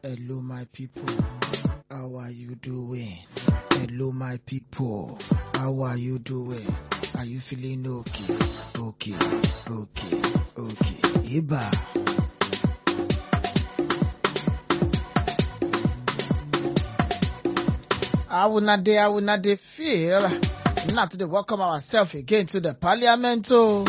Hello, my people. How are you doing? Hello, my people. How are you doing? Are you feeling okay? Okay, okay, okay. Iba. I will not dey, I will not dey feel. Not to dey welcome ourselves again to the parliament. Oh.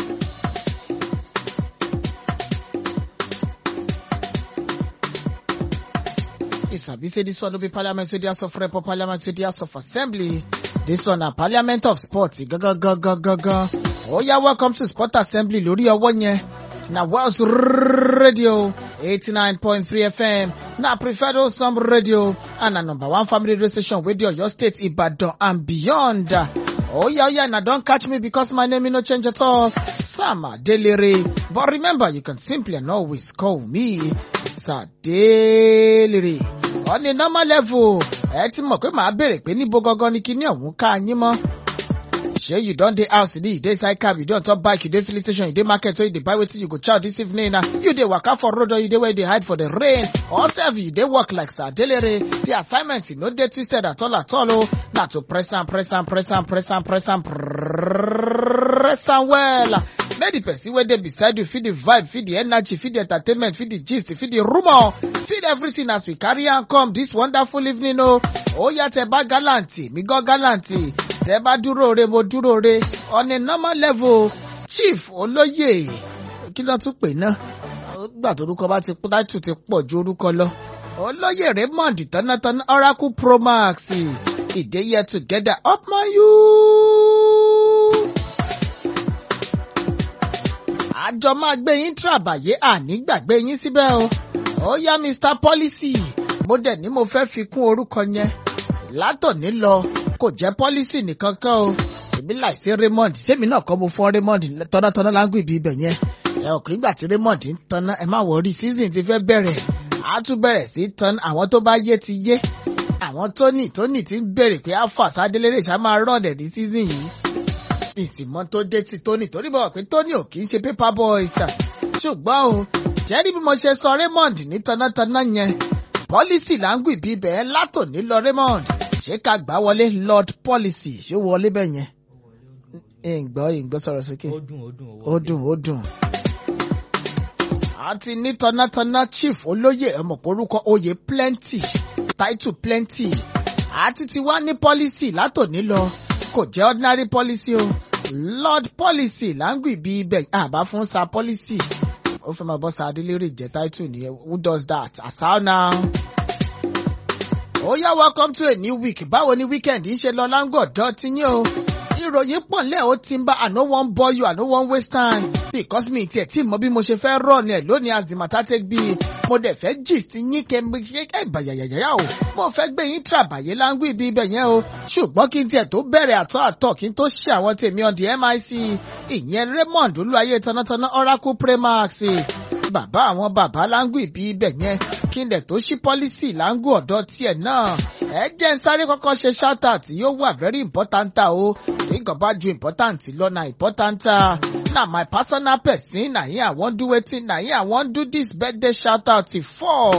You sabi say this one no be parliament wey dey house of rep or parliament wey dey house of assembly. This one na parliament of sports. Gangan gangan gangan. Oh yeah, welcome to sport assembly lórí ọwọ́ yẹn. Na Wells Radio 89.3 FM. Na preferred Osam Radio. And na number one family radio station wey dey Oyo State, Ibadan and beyond. Oh yeah, oh yeah, now don't catch me because my name is no change at all. Sam Adelere. But remember, you can simply and always call me Sadelere. On a normal level, ẹ ti mọ̀ pé màá bèrè pé níbo gangan ni kíní ọ̀hún ká yín mọ́. Shey you don dey house today, you dey inside cab, you dey on top bike, you dey filling station, you dey market, so you dey buy wetin you go chow this evening na. You dey waka for road or you dey where you dey hide for the rain. Or sef you dey work like Sadelere. The assignment e no dey twisted at all at all o. Na to press am, press am, press am, press am, press am, press am well. Make the person wey dey beside you feel the vibe, feel the energy, feel the entertainment, feel the gist, feel the rumour, feel everything as we carry am come this wonderful evening o. Ó yá tẹ bá gallanty, mi gan gallanty. Tẹ bá dúró re, mo dúró re. On a normal level, Chief Olóyè, kí ló tún pè náà? Gbà torúkọ bá ti pọ́ táìtù ti pọ̀ ju orúkọ lọ. Olóyè Raymond Tánátáná Oracle Pro Max. Ìdè yẹ together up my you. Àjọ máa gbé yín tàbàyé àní gbàgbé yín síbẹ̀ o. Ó yá Mr Policy. Mo dẹ̀ ní mo fẹ́ fi kún orúkọ yẹn. Látòní lọ, kò jẹ́ Policy nìkan kan o. Èmi láìsí Raymond. Sẹ́mi náà kọ́ mo fún Raymond tọ́nátọ́ná láńgù ibi ibẹ̀ yẹn. Ẹ ò kí ìgbà tí Raymond ń tanná ẹ má wọrí season ti fẹ́ bẹ̀rẹ̀. A tún bẹ̀rẹ̀ sí tan àwọn tó bá yé ti yé. Àwọn Tony Tony ti ń bèrè pé Alpha Sadélérè ṣá máa rọ̀dẹ̀ ní season yìí ìsìnmọ́ tó dé ti Tony torí bọ̀ pé Tony ò kì í ṣe paper boy ṣá ṣùgbọ́n o jẹ́rí bí mo ṣe sọ Raymond ní tanátaná yẹn policy láǹgù ìbí ibẹ̀ látòní lọ Raymond ṣé ká gbà wọlé Lord policy ṣé wọlé bẹ́ẹ̀ yẹn ìgbọ́ ìgbọ́ sọ̀rọ̀ sókè ó dùn ó dùn ó dùn ó dùn. àti ní tanátaná chief olóyè ẹ̀mọ̀pọ̀ orúkọ oyè plenty title plenty àti ti wá ní policy látòní lọ kò jẹ́ ordinary policy o lord policy láǹgù ìbí ibẹ̀ àbá fún sa policy ó fẹ́ máa bọ́ sa adélérè jẹ́ title nìyẹn who does that asal now. ó yá welcome to a new week báwo ni weekend ń ṣe lọ láǹgọ̀dọ̀ tí yín o ìròyìn pọ̀ nílẹ̀ ó ti ń bá I no wan bore you I no wan waste time because mi tiẹ̀ tí mọ bí mo ṣe fẹ́ rọ̀ ní ẹ̀ lónìí as the matter take be mo dẹ̀ fẹ́ gist yín kẹ́mi ẹ̀ bàyàyàyà o mo fẹ́ gbé yín tàbàyè láńgù ibi ibẹ̀ yẹn o ṣùgbọ́n kí n tiẹ̀ tó bẹ̀rẹ̀ àtọ́ àtọ́ kí n tó ṣe àwọn tèmi on the MIC ìyẹn Raymond olúwayé tanátaná Oracle Premax bàbá àwọn bàbá láńgù ibi ibẹ̀ yẹn kí n dẹ̀ tó ṣí pọ́lísì láńgù ọ̀dọ́ tiẹ̀ náà ẹ jẹ́ n sáré kọ́kọ́ ṣe shout out yóò wà very important o nǹkan bá ju important lọ na important na my personal person na him I wan do wetin na him I wan do this birthday shout out for.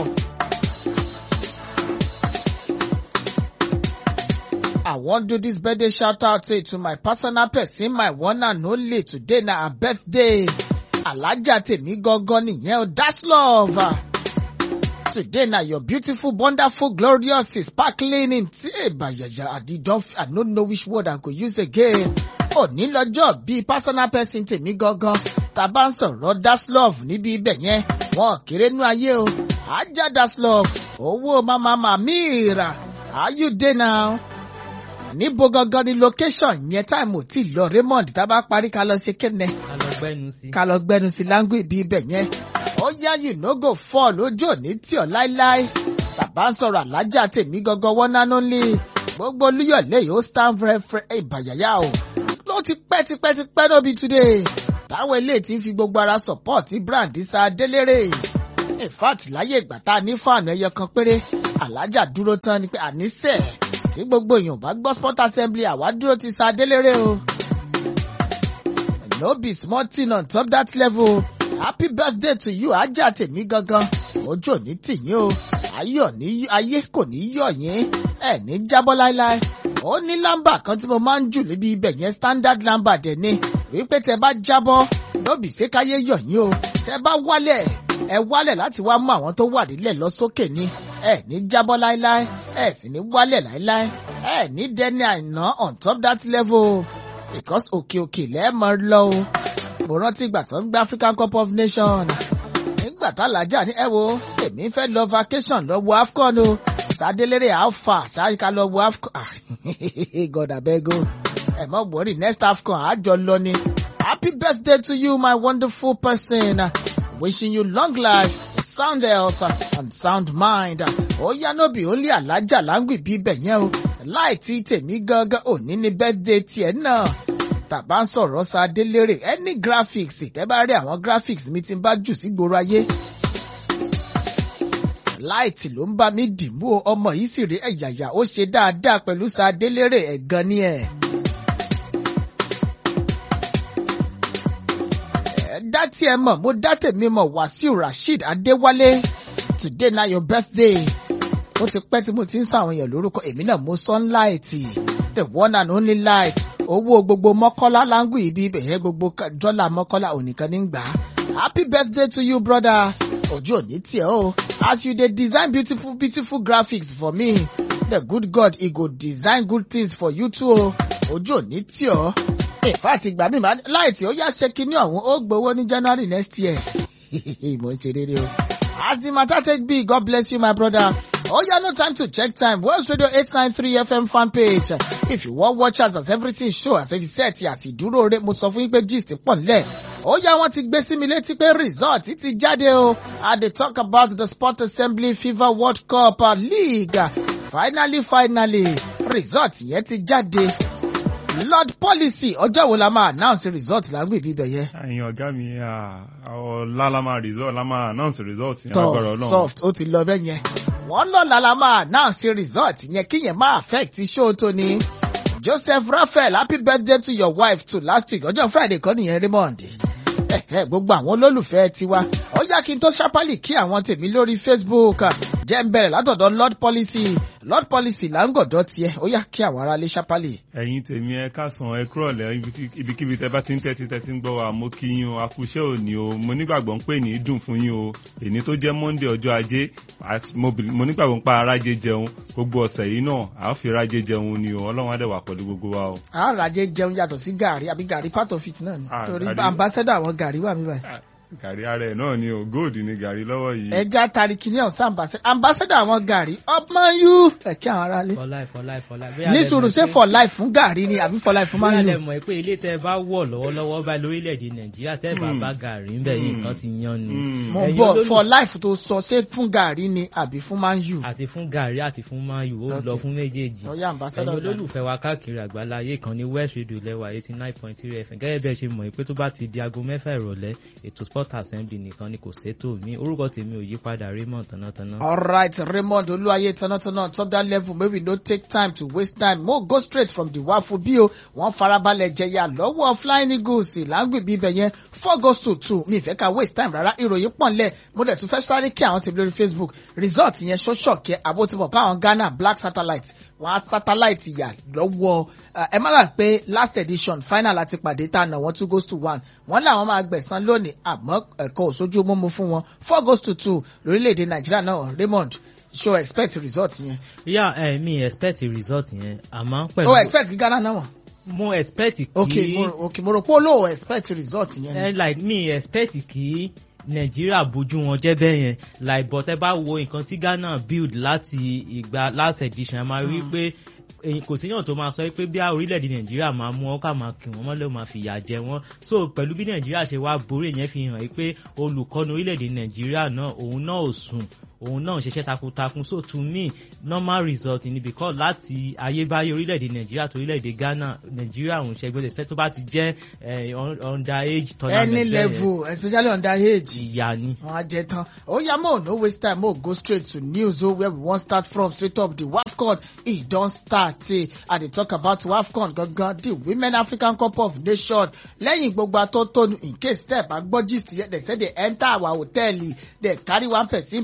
I wan do this birthday shout out to my personal person my one and only today na her birthday alájà tèmi gangan nìyẹn o that's love. Today na your beautiful, wonderful, glorious, sparkling in bayaya. I don't, I don't know which word I could use again. Òní lọ́jọ́ bíi personal person tèmi gangan. Tá bá ń sọ̀rọ̀ that's love níbi ibẹ̀ yẹn. Wọ́n kéré nú ayé o. Ajá that's love. Owó mama Mamira. How you dey now? Níbo gangan ni location yẹn táìmù tí lọ Raymond tá bá parí ká lọ ṣe kéne. ká lọ gbẹ́nu sí. Ká lọ gbẹnu sí láńgù ibi ibẹ̀ yẹn ó yá you no go fall lójú òní tí ọ láíláí bàbá ń sọ̀rọ̀ alájà tèmi gangan wọ́n náà lé gbogbo olúyọ̀lé yóò stand fẹ́rẹ́fẹ́ ìbàyàyà o ló ti pẹ́ ti pẹ́ ti pẹ́ nóbi today táwọn eléyìí ti ń fi gbogbo ara support brand sa délérè in fact láyé ìgbà tá a ní fáànù ẹyọ kan péré alájà dúró tán ni pé àníṣe tí gbogbo èèyàn bá gbọ́ sport assembly àwa dúró ti sa délérè o no be small thing on top that level happy birthday to you ajá tèmi gangan ojú òní tìyín o ayọ̀ ní ayé kò ní yọ̀ yín ẹ̀ ní jábọ́ láéláé ó ní lámbà kan tí mo máa ń jù níbi ibẹ̀ yẹn standard number dẹ̀ ni wípé tẹ bá jábọ́ lóbì ṣé káyé yọ̀ yín o tẹ bá wálẹ̀ ẹ wálẹ̀ láti wá mú àwọn tó wà nílẹ̀ lọ sókè ni ẹ ní jábọ́ láéláé ẹ sì ní wálẹ̀ láéláé ẹ ní dẹni àìná on top that level because òkè òkè lẹ́ẹ̀mọ́ lọ o mo rántí ìgbà tó ń gbé African Cup of Nations nígbà tálájà ní ẹ wo èmi fẹ́ lọ vacation lọ wo AFCON o sádélérè alpha ṣáàkà lọ wo AFCON God abeg o ẹ mọ̀ wọ́rì next AFCON àjọ lọ ni happy birthday to you my wonderful person wishing you long life sound health and sound mind ó yá nóbì ó lé alájà láǹgbì bí ibẹ̀ yẹn o láì tí tèmi gangan òní ní birthday tiẹ̀ náà tàbá ń sọ̀rọ̀ sa délérè any graphics tẹ́ bá rí àwọn graphics mi ti bá jù sí gbòòrò ayé. láìtì ló ń bá mi dìmú o ọmọ yìí sì rí ẹ̀yàyà ó ṣe dáadáa pẹ̀lú sa délérè ẹ̀gan ni ẹ̀. ẹ dá tí ẹ mọ̀ mo dá tèmi mọ̀ Wàsíù Rasheed Adéwálé today na your birthday ó ti pẹ́ tí mo ti ń sọ àwọn èèyàn lórúkọ èmi náà mo sunlight the one and only light owó gbogbo mọ́kọ́lá láńgù ibi ibẹ̀ yẹn gbogbo dọ́là mọ́kọ́lá ònìkan ní gbà á. happy birthday to you brother ojú òní tiẹ̀ o as you dey design beautiful beautiful graphics for me the good God he go design good things for you too o ojú òní tiẹ̀ o in fact ìgbà mi máa láìtì ó yá ṣe kinní ọ̀hún ó gbowó ní January next year mo ń ṣe rere o as the matter take be God bless you my brother. Oh yeah, no time to check time. Wells Radio 893 FM fan page. If you want watch us as everything show as if you set as ìdúró rẹ̀ mo sọ fún yín pé gist pọ̀ nílẹ̀. Ó yá wọ́n ti gbé sí mi létí pé result ti jáde o. I dey talk about the Sport Assembly FIFA World Cup League. Finally finally result yẹn ti jáde. Lord policy ọjọ́ wo la máa announce result lágbè bíbẹ̀ yẹn. ẹ̀yin ọ̀gá mi ọ̀la la máa result la máa announce result yẹn lágbára Tọ́ ọlọ́run. soft ó ti lọ bẹ́ẹ̀ yẹn. Wọ́n lọ́la la máa announce result yẹn kí yẹn máa affect show tó ní. Joseph Raphael happy birthday to your wife too last week ọjọ́ Friday kọ́ nìyẹn Raymond. Ẹ̀hẹ́, gbogbo àwọn olólùfẹ́ tiwa ó yá kí n tó ṣápálì kí àwọn tèmi lórí Facebook jẹ́ ń bẹ̀rẹ̀ látọ̀dọ̀ Lord Policy Lord Policy là ń gọ̀dọ̀ tiẹ̀ ó yá kí àwọn aráalé ṣápálì. ẹ̀yin tèmi ẹ káàsán ẹ kúrọ̀lẹ́ ibikí- ibikíbi tẹ bá ti ń tẹ́tí tẹ́tí ń gbọ́ wa mo kí yín o akúṣẹ́ òní o mo nígbàgbọ́ ń pè ní dùn fún yín o èní tó jẹ́ Monday ọjọ́ ajé àti mo bìl- mo nígbàgbọ́ ń pa arájé jẹun gbogbo ọ̀sẹ̀ yìí náà à á fi rájé jẹun ni o ọlọ́run á dẹ̀ wà pẹ̀lú gbogbo wa o. Àràjẹ jẹun yàtọ̀ sí gàrí àbí gàrí part of it náà ni. Ah, Torí gàrí. ambassador àwọn gàrí wà mí báyìí. Ah, gàrí ara ẹ̀ náà ni o gold ni gàrí lọ́wọ́ yìí. ẹja tari kìíní ọ̀sán ambassador ambassador àwọn gàrí upman you ẹ̀kí àwọn aráalé. for life for life for life. ní sùúrù ṣé for life fún gàrí ni àbí for life fún máa man lẹ you. mọ̀ pé ilé tẹ́ bá wọ̀ lọ́wọ́lọ́wọ́ báyìí lórílẹ̀‐èdè nàìjíríà tẹ́ bá Hmm. bá gàrí ń bẹ̀ yìí nǹkan ti yan ni. Mm. mo ẹ̀yin bọ̀ olólù- for life tó sọ ṣé fún gàrí ni àbí fún man you. àti fún gàrí àti fún mayu ó lọ Okay. fún méjèèjì. ọ̀ya ẹ̀yin ambassador gàrí. olólùfẹ́ wa káàkiri àgbáláyé kan ní west radio lẹ́wà eighty nine point three fm gẹ́gẹ́ bí ẹ ṣe mọ̀ pé tó bá ti di aago mẹ́fà ìrọ̀lẹ́ ètò sport assembly nìkan ni kò sétò mi orúkọ tèmi ò yí padà raymond tánátáná. Alright, Raymond Oluwaye Tanatana top that level may we no take time to waste time. Mo go straight from the wafu bí o. Wọ́n farabalẹ̀ jẹyà lọ́wọ́ Flying Eagles láǹgbì bíbẹ̀ yẹn four goals to two. Mi ìfẹ́ ká waste time rárá. Ìròyìn pọ̀ nlẹ̀. Mo dẹ̀ tún fẹ́ sáré kí àwọn tèmi lórí Facebook. Result yẹn ṣọ́ṣọ̀ kẹ́ àbótimọ̀ bá àwọn Ghana Black Satellite. Wọ́n á satellite yà lọ́wọ́. Ẹ má gbà pé last edition final àti pàdé tá a nà wọ́n two goals to one. Wọ́n làwọn máa gbẹ̀san lónìí àmọ́ ẹ̀kọ́ òṣojú mímú fún wọn. Four goals to two lórílẹ̀‐èdè Nàìjíríà náà Raymond show expect result yẹn. yà ẹ mi expect result yẹn àmọ́ pẹ̀lú o expect kí Ghana náà wọ̀. mo expect kí ok mo ok mo rò pé olóò expect result yẹn. ẹ ni. like mi expect kí nàìjíríà bójú wọn jẹ́ bẹ́ẹ̀ yẹn like but ẹ bá wo nǹkan tí ghana build láti ìgbà last edition a máa rí pé èyí kò síyàn tó máa sọ pé bí a orílẹ̀-èdè nàìjíríà máa mú ọ́ ká máa kì wọ́n mọ́lẹ̀ máa fìyà jẹ wọ́n so pẹ̀lú bí nàìjíríà ṣe wá borí yẹn fi hàn pé olùkọ́ni orílẹ̀-èdè nàìjíríà náà òun náà ò sùn òun náà ń ṣiṣẹ́ takuntakun so to me normal result ni because láti ayébáyé orílẹ̀-èdè nàìjíríà tó orílẹ̀-èdè ghana nàìjíríà òun ṣẹgbẹ́ lè fẹ́ tó bá ti jẹ́ eh, un- under age tournament any bẹ́ẹ̀ yẹn, level especially under age. ìyá ni. wọn á jẹ tán ó yá mo no waste time mo go straight to news o where we wan start from straight up the wafcon e don start eh i dey talk about wafcon gangan the women african cup of nations lẹ́yìn gbogbo atótónu in case tẹ́ ẹ̀ bá gbọ́ gist yẹn they say they enter our hotel dey carry one person money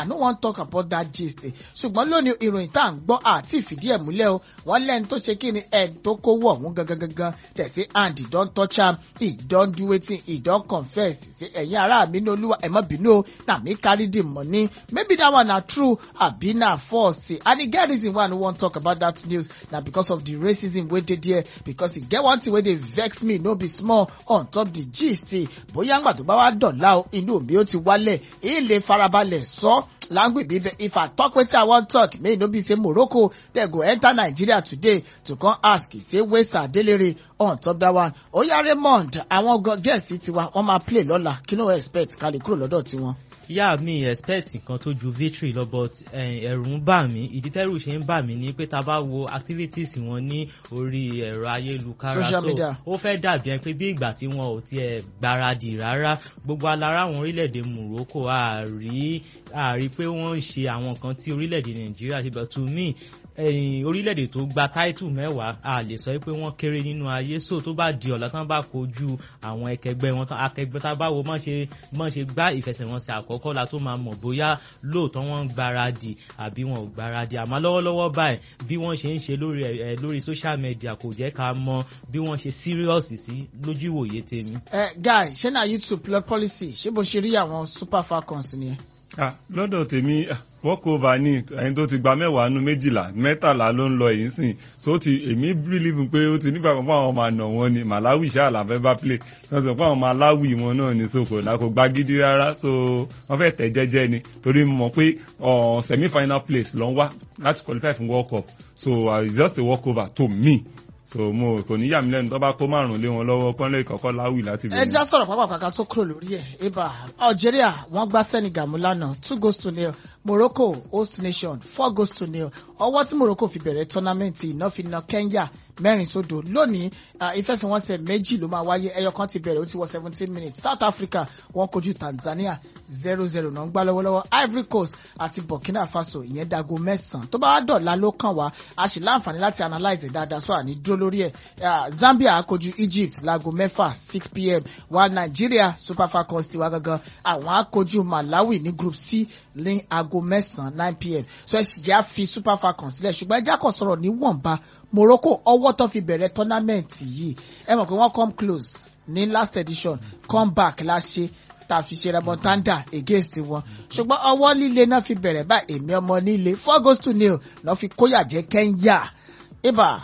i no wan talk about that gist ṣùgbọ́n lónìí ìròyìn tá à ń gbọ́ àti ìfìdí ẹ̀ múlẹ̀ o wọ́n lẹ́ni tó ṣe kí ni ẹ̀ tó kówó ọ̀hún gangan gangan dẹ̀ sí and he don touch am he don do wetin he don confess say ẹ̀yin ará mi ní olúwa ẹ̀ mọ́ bínú o na me carry the money maybe that one na true abi na false and e get reason why i no wan talk about that news na because of the racism wey dey there because e get one thing wey dey vex me no be small on top the gist bóyá ńgbà tó bá wá dọ̀la o inú mi ó ti wálẹ̀ ilé farabalẹ̀ sọ language bíbẹ̀ if i talk wetin i wan talk may e no be say morocco dey go enter nigeria today to come ask say wesa adelere on top that one oya raymond àwọn gẹ̀ẹ́sì tiwa wọ́n máa play lọ́la kí ló expect ká lè kúrò lọ́dọ̀ tiwọn. yá mi expect nǹkan tó ju victory lọ but ẹ̀rù ń bà mí ìdí tẹ́rù ṣe ń bà mí ni pé tá a bá wo activities wọn ní orí ẹ̀rọ ayélujára Social media. ó fẹ́ dàbí ẹni pé bí ìgbà tí wọn ò tiẹ̀ gbáradì rárá gbogbo alára àwọn orílẹ̀-èdè Morocco àárí àárí pé wọ́n ń ṣe àwọn nǹkan tí orílẹ̀-èdè Nàìjíríà ṣe but to me ẹ̀yìn orílẹ̀-èdè tó gba táìtù mẹ́wàá a lè sọ pé wọ́n kéré nínú ayé so tó bá di ọ̀la tán bá kojú àwọn ẹkẹgbẹ́ wọn tán akẹgbẹ́ tá a bá wo mọ̀ ṣe mọ̀ ṣe gbá ìfẹsẹ̀wọnsẹ̀ àkọ́kọ́ la tó máa mọ̀ bóyá lóòótọ́ wọ́n ń gbáradì àbí wọn ò gbáradì àmọ́ lọ́wọ́lọ́wọ́ báyìí bí wọ́n ṣe ń ṣe lórí ẹ̀ lórí social media kò jẹ́ ká mọ bí wọ́n ṣe serious sí lójú ìwòye tèmi. ẹ guy ṣé na youtube plot policy ṣé bó ṣe rí àwọn super falcons nìyẹn. Ah, lọ́dọ̀ tèmi ah, walk over ní ẹni tó ti gba mẹ́wàá nu méjìlá mẹ́tàlá ló ń lọ èyí sìn so ti èmi believe pé ó ti nígbà kan fún àwọn ọmọ àna wọn ni Malawi ṣáà làfẹ́ bá play wọ́n sọ fún àwọn ọmọ aláwì wọn náà ní soko náà kò gba gidi rárá so wọ́n fẹ́ tẹ̀ jẹ́jẹ́ ni torí mo mọ̀ pé uh, semi final place ló ń wá láti qualify fún world cup so uh, it's just a walk over to me so mo kò ní yà mí lẹ́nu tó bá kó márùn lé wọn lọ́wọ́ kọ́ńlé ìkọ̀kọ́ láwì láti ẹ bẹ̀rẹ̀. já sọ̀rọ̀ pápá kàkà tó kúrò lórí ẹ̀ ibà algeria wọ́n gbá senegal mú lánàá two goals to nil morocco host nation four goals to nil ọwọ́ tí morocco fi bẹ̀rẹ̀ tọ́námẹ́ǹtì iná fi na kenya mẹ́rin sódò lónìí ah, ìfẹsẹ̀wọnsẹ̀ méjì ló máa wáyé ẹyọ kan ti bẹ̀rẹ̀ ó ti wọ seventeen minutes south africa wọ́n kojú tanzania zero zero náà ń gbá lọ́wọ́lọ́wọ́ ivory coast àti burkina faso ìyẹn dago mẹ́sàn-án tó bá wá dọ̀la ló kàn wá a sì láǹfààní láti analyse dáadáa sọ àní dúró lórí ẹ̀ Ah, zambia kojú egypt láago mẹ́fà six pm wa nigeria super falcons tiwa gangan àwọn á kojú malawi ní group c ní aago mẹ́sàn-án nine pm so ẹ sì jẹ́ àfi super falcons sílẹ̀ ṣùgbọ́n ẹjẹ́ kò sọ̀rọ̀ níwọ̀nba morocco ọwọ́ tó fi bẹ̀rẹ̀ tọ́námẹ́ǹtì yìí ẹ mọ̀ pé wọ́n come close ní last edition come back la ṣe tá a fi ṣe remontanda against wọn ṣùgbọ́n ọwọ́ líle náà fi bẹ̀rẹ̀ bá èmi ọmọ nílé four goals to nil náà fi kóyà jẹ́ kenya ibà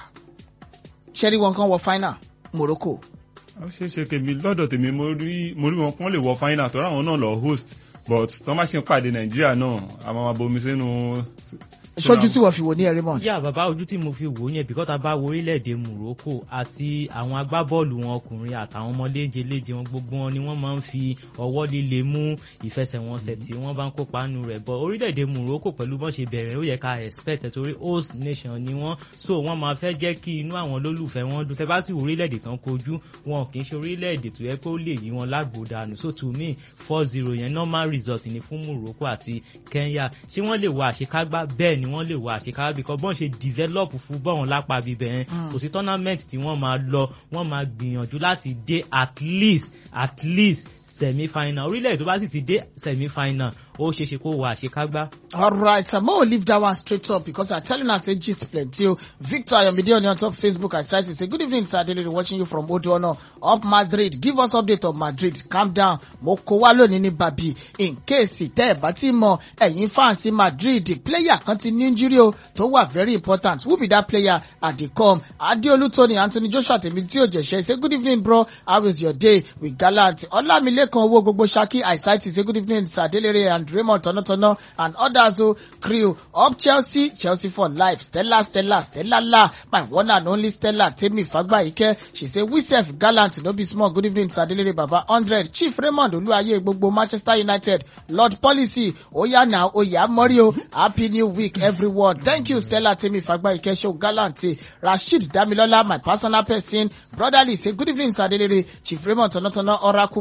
ṣẹ́rí wọn kan wọ final morocco ó ṣeé ṣe kèmí lọ́dọ̀ tèmi mo rí mo rí wọn kán lè wọ final tó ráwọn náà lọ host but tó má ṣe ń pàdé nàìjíríà náà a máa ma bomi sínú. ṣojú tí wọ́n fi wò ní ẹ̀rímọ̀n. yá bàbá ojú tí mo fi wò yẹn bí kọ́ta bá wo orílẹ̀-èdè Morocco àti àwọn agbábọ́ọ̀lù wọn ọkùnrin àtàwọn ọmọ léjeléje wọn gbogbo wọn ni wọ́n máa ń fi ọwọ́ líle mú ìfẹsẹ̀wọnsẹ̀ tí wọ́n bá ń kópa nù rẹ̀ bọ́ orílẹ̀-èdè Morocco pẹ̀lú bọ́n ṣe bẹ̀rẹ̀ ó yẹ ká expect ẹ̀ torí host nation ni wọ́n so wọ́n máa fẹ́ jẹ́ kí inú àwọn olólùfẹ́ wọn dùn tẹ́ bá sì wo orílẹ̀-èdè tán kojú wọn kì í ṣe orílẹ̀-èdè tó yẹ kó lè yí wọn lágbòdànù so to me four zero yẹn normal result ni fún Morocco àti Kenya ṣé wọ́n lè wọ àṣekágbá bẹ́ẹ̀ ni wọ́n lè wọ àṣekágbá because bọ́n ṣe develop football wọn lápá bíbẹ̀ yẹn kò sí tournament tí wọ́n máa lọ wọ́n máa gbìyànjú láti dé at least at least semi final orílẹ̀-èdè tó bá sì ti dé semi final ó ṣeé ṣe kó wọ àṣekágbá. alright um, mo leave that one straight up because i tell you now say gist plenty o victor ayomide on your top facebook i cite you say good evening sir adelere watching you from odoona up madrid give us update of madrid calm down mo kó wá lónìí ní bàbí in case tẹ́ ẹ̀ bá ti mọ ẹ̀yin fans madrid player kan ti ní injury o tó wà very important who be that player at the come adeolu tony anthony joshua tèmi tí ò jẹ̀ṣẹ́ say good evening bro how is your day with gallant ọlámilékan owó gbogbo ṣaki i cite you say good evening sir adelere and raymond tọ̀nàtọ̀nà and others o crew up chelsea chelsea for life stella stella stella la my one and only stella temi fagbayike she say we sef gallant no be small good evening sir adelere baba hundred chief raymond olúwaye gbogbo manchester united lord policy oya na oya mori o happy new week everyone thank you stella temi fagbayike show gallant rasheed damilola my personal person brotherly say good evening sir adelere chief raymond tọ̀nàtọ̀nà oracle pro max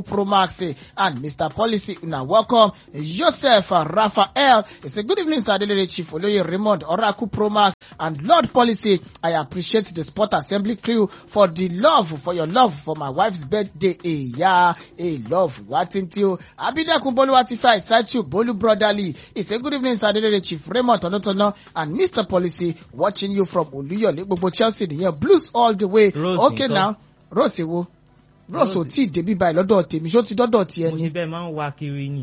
Maxi and Mr. Policy. Una welcome. Joseph uh, Raphael. It's a good evening, Sir Adelere Chief Oloye Raymond Oracle Promax and Lord Policy. I appreciate the Sport Assembly crew for the love, for your love for my wife's birthday. Hey, yeah, hey, love. What into you? Abidakun Boluwatifa Isaitu Bolu Brotherly. It's a good evening, Sir Adelere Chief Raymond Tonotono and Mr. Policy watching you from Oluyole, gbogbo Chelsea nìyẹn blues all the way. Rose okay nǹkan. now, Rose wo? Rose ò Rose. tí ì débi báyìí lọ́dọ̀ tèmi, ṣó ti dọ́dọ̀ tiẹ̀ mo ni? ní bẹ́ẹ̀ máa ń wá kiri ni.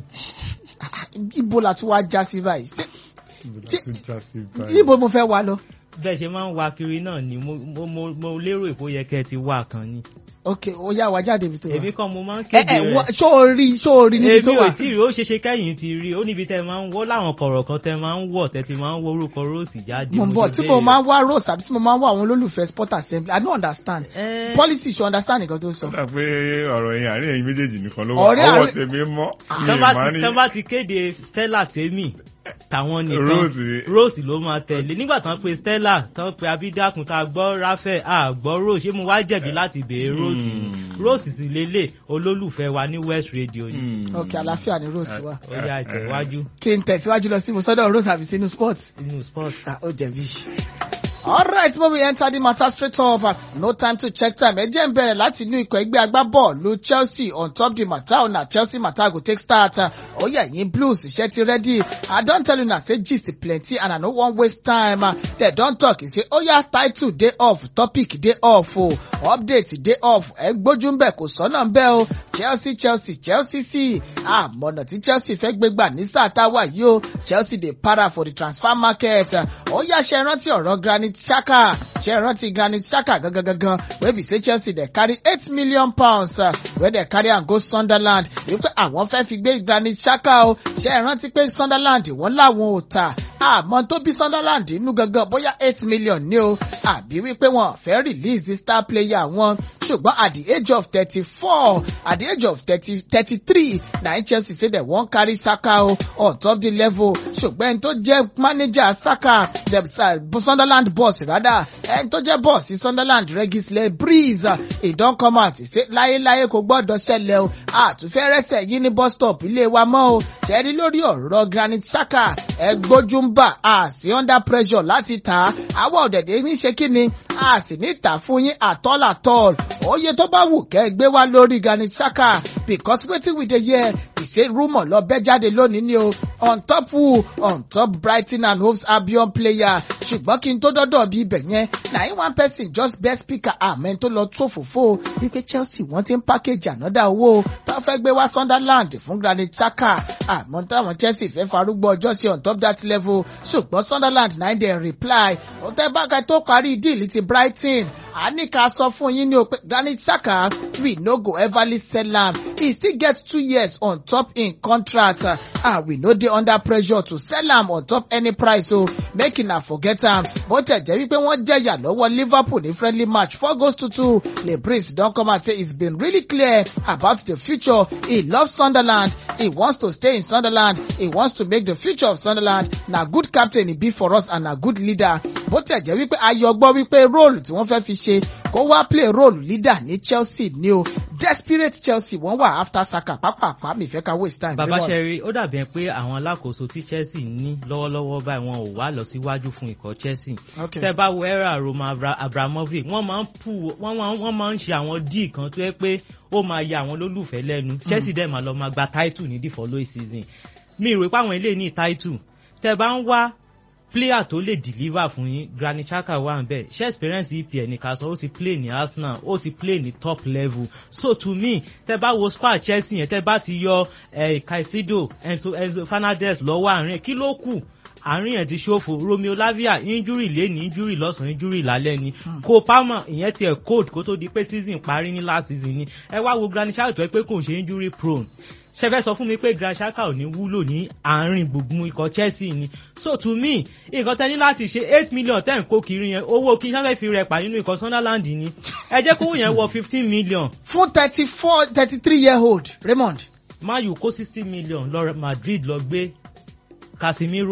Ibo la tún wá já sí báyìí? Ṣé- Tí- Tún já sí báyìí. Níbo mo fẹ́ wá lọ? bẹ́ẹ̀ ṣe máa ń wá kiri náà ni mo mo mo mo lérò èkó yẹ kẹ́ ẹ ti wá kan ni. Ok, ó yá wa jáde ibi tó wà. èmi kan mo máa ń Ẹ kéde ẹ rẹ̀. wọ- ṣó o rí ṣó o rí níbi tó èmi wà? ò tí ì rí ó ṣe ṣe kẹ́yìn ti rí ó níbi tẹ́ ẹ máa ń wọ́ láwọn kọ̀rọ̀ kan tẹ́ ẹ máa ń wọ̀ tẹ́ ti máa ń wọ orúkọ róòsì jáde. Mo ń bọ̀ tí mo máa ń wá Rose àbí tí mo máa ń wá àwọn olólùfẹ́ sport assembly, I don't understand. Eh. Policy ṣe understand nǹkan tó sọ. ó dà pé ọ̀rọ̀ yẹn àárín ẹ̀yin méjèèjì nìkan ló wà Ọ̀rẹ́ ọwọ́ àárín- tèmi mọ́ mi tán ì bá má ti rí tán bá ti kéde Stella tèmi tàwọn nìkan Rose. Rose ló máa tẹ̀lé nígbà tán pe Stella tán pe Abídàkùn tá a gbọ́ Ráfẹ́ a gbọ́ Rose ṣé mo wá jẹ̀bi láti béèrè Rose ni Hmm. Rose sì lélẹ̀ olólùfẹ́ wa ní West Radio ni Hmm. Ok, àlàáfíà ni Rose wà. ó yà jẹ́ iwájú Kí n tẹ̀síwájú lọ sí mo sọ́dọ̀ Rose àbí sínú sport. inú sport. Ah, ó jẹ̀bi. Alright, mo we enter the matter straight up. Ah, No time to check time. Ẹ jẹ́ ń bẹ̀rẹ̀ láti inú ikọ̀ ẹgbẹ́ agbábọ́ọ̀lù Chelsea on top the matter una Chelsea matter go take start. Ah, Ó yẹ yín blues iṣẹ́ ti ready. I don tell una say gist plenty and I no wan waste time. Ah, Dem don talk say ó yá title dey off topic dey off o update dey off ẹ gbójú ń bẹ̀ kò sọ́nà ń bẹ̀ o Chelsea Chelsea Chelsea sí àmọ̀nà tí Chelsea fẹ́ gbé gbà ní sáà tá a wà yìí o Chelsea dey para for the transfer market. Ó yá ṣe rántí ọ̀rọ̀ Granit Xhaka ṣe rántí Granit Xhaka gangan gangan wey be say Chelsea dey carry eight million pounds uh, wey dey carry am go Sunderland wípé àwọn fẹ́ fi gbé Granit Xhaka o ṣe rántí pé Sunderland wọ́n láwọn ò tà àmọ́ tó bí Sunderland inú gangan bóyá eight million ní o àbí wípé wọn fẹ́ release the star player wọn ṣùgbọ́n at the age of thirty-four at the age of thirty thirty-three na Chelsea say dem wan carry Saka o on top the level ṣùgbọ́n ẹni tó jẹ́ manager Saka dem uh, Sunderland boss rather ẹni tó jẹ́ boss Sunderland Regisle Breeze he don come out say láyéláyé kò gbọ́dọ̀ ṣẹlẹ̀ o àtúnfẹ́ rẹ́sẹ̀ yìí ní bus stop ilé wa mọ́ o ṣẹ́rí lórí ọ̀rọ̀ Granit Xhaka ẹ gbójú ń bà á sí under pressure láti tà á àwọn ọ̀dẹ̀dẹ̀ ní ṣe kí ni a sì ní tà fún yín àtọ́l àtọ́l oye tó bá wù kẹ́ ẹ gbé wá lórí Granit Xhaka because wetin we dey hear be say rumour lọ bẹ́ jáde lónìí ni o on top who on top Brighton and Hove Albion player ṣùgbọ́n kí n tó dọ́dọ̀ bí ibẹ̀ yẹn na him one person just best speaker amen tó lọ tó fòfó wípé Chelsea wọ́n ti ń package another owó tó fẹ́ gbé wá Sunderland fún Granit Xhaka àmọ́ táwọn Chelsea fẹ́ farúgbó ọjọ́ sí on top that level ṣùgbọ́n Sunderland náà dẹ̀ reply ọ̀tẹ́ bákẹ́ tó parí díìlì ti Brighton a ní ká sọ fún yín ní o pé Granit Xhaka we no go everly sell am he still get two years on top im contract uh, and we no dey under pressure to sell am on top any price o make una forget am bó tẹ̀ jẹ́ wípé wọ́n jẹ̀yà lọ́wọ́ Liverpool ní friendly match four goals to two Lebris don come out say it's been really clear about the future he loves Sunderland he wants to stay in Sunderland he wants to make the future of Sunderland na good captain he be for us and na good leader bó tẹ̀ jẹ́ wípé ayọ̀ gbọ́ wípé róòlù tí wọ́n fẹ́ fi ṣe kó wá play role leader ní Chelsea ní o desperate Chelsea wọ́n wà after Saka pápápá mi fẹ́ ká waste time. bàbá Raymond. sẹ́rí ó dàbí ẹ pé àwọn alákòóso tí Chelsea ní lọ́wọ́lọ́wọ́ báyìí wọn ò wá lọ síwájú fún ikọ̀ Chelsea Okay. tẹ́ bá wo era Roman Abra- Abramovich wọ́n máa ń pù wọ́n máa ń- wọ́n máa ń ṣe àwọn díì kan tó yẹ pé ó máa ya àwọn olólùfẹ́ lẹ́nu Chelsea dẹ̀ máa lọ máa gba title ní the following season mi rò pé àwọn eléyìí ní title tẹ́ bá ń wá player tó lè deliver fún yín Granit Xhaka wà ń bẹ̀ ṣé experience EPL ní ká sọ ó ti play ní Arsenal ó ti play ní top level so to me tẹ́ bá wo squad Chelsea yẹn tẹ́ bá ti yọ eh, Caicedo Enzo, Enzo Fernandez lọ́wọ́ àárín kí ló kù àárín yẹn ti ṣòfò Romeo Lavia injury lẹ́ni injury lọ́sàn-án injury lálẹ́ ni Cole Palmer ìyẹn tiẹ̀ cold kó tó di pé season parí ní last season ni ẹ wá wo Granit Xhaka tó ẹ pé kò ń ṣe injury prone ṣẹfẹ sọ fún mi pé Granit Xhaka ò ní wúlò ní àárín gbùngbùn ikọ̀ Chelsea ni so to me nǹkan tẹ́ ní láti ṣe eight million ten kó kiri yẹn owó kí sáfẹ́ fi rẹ̀ pa nínú ikọ̀ Sunderland ni ẹ jẹ́ kówó yẹn wọ fifteen million fún thirty four thirty three year old Raymond Man U kó sixty million lọ Madrid lọ gbé Casemiro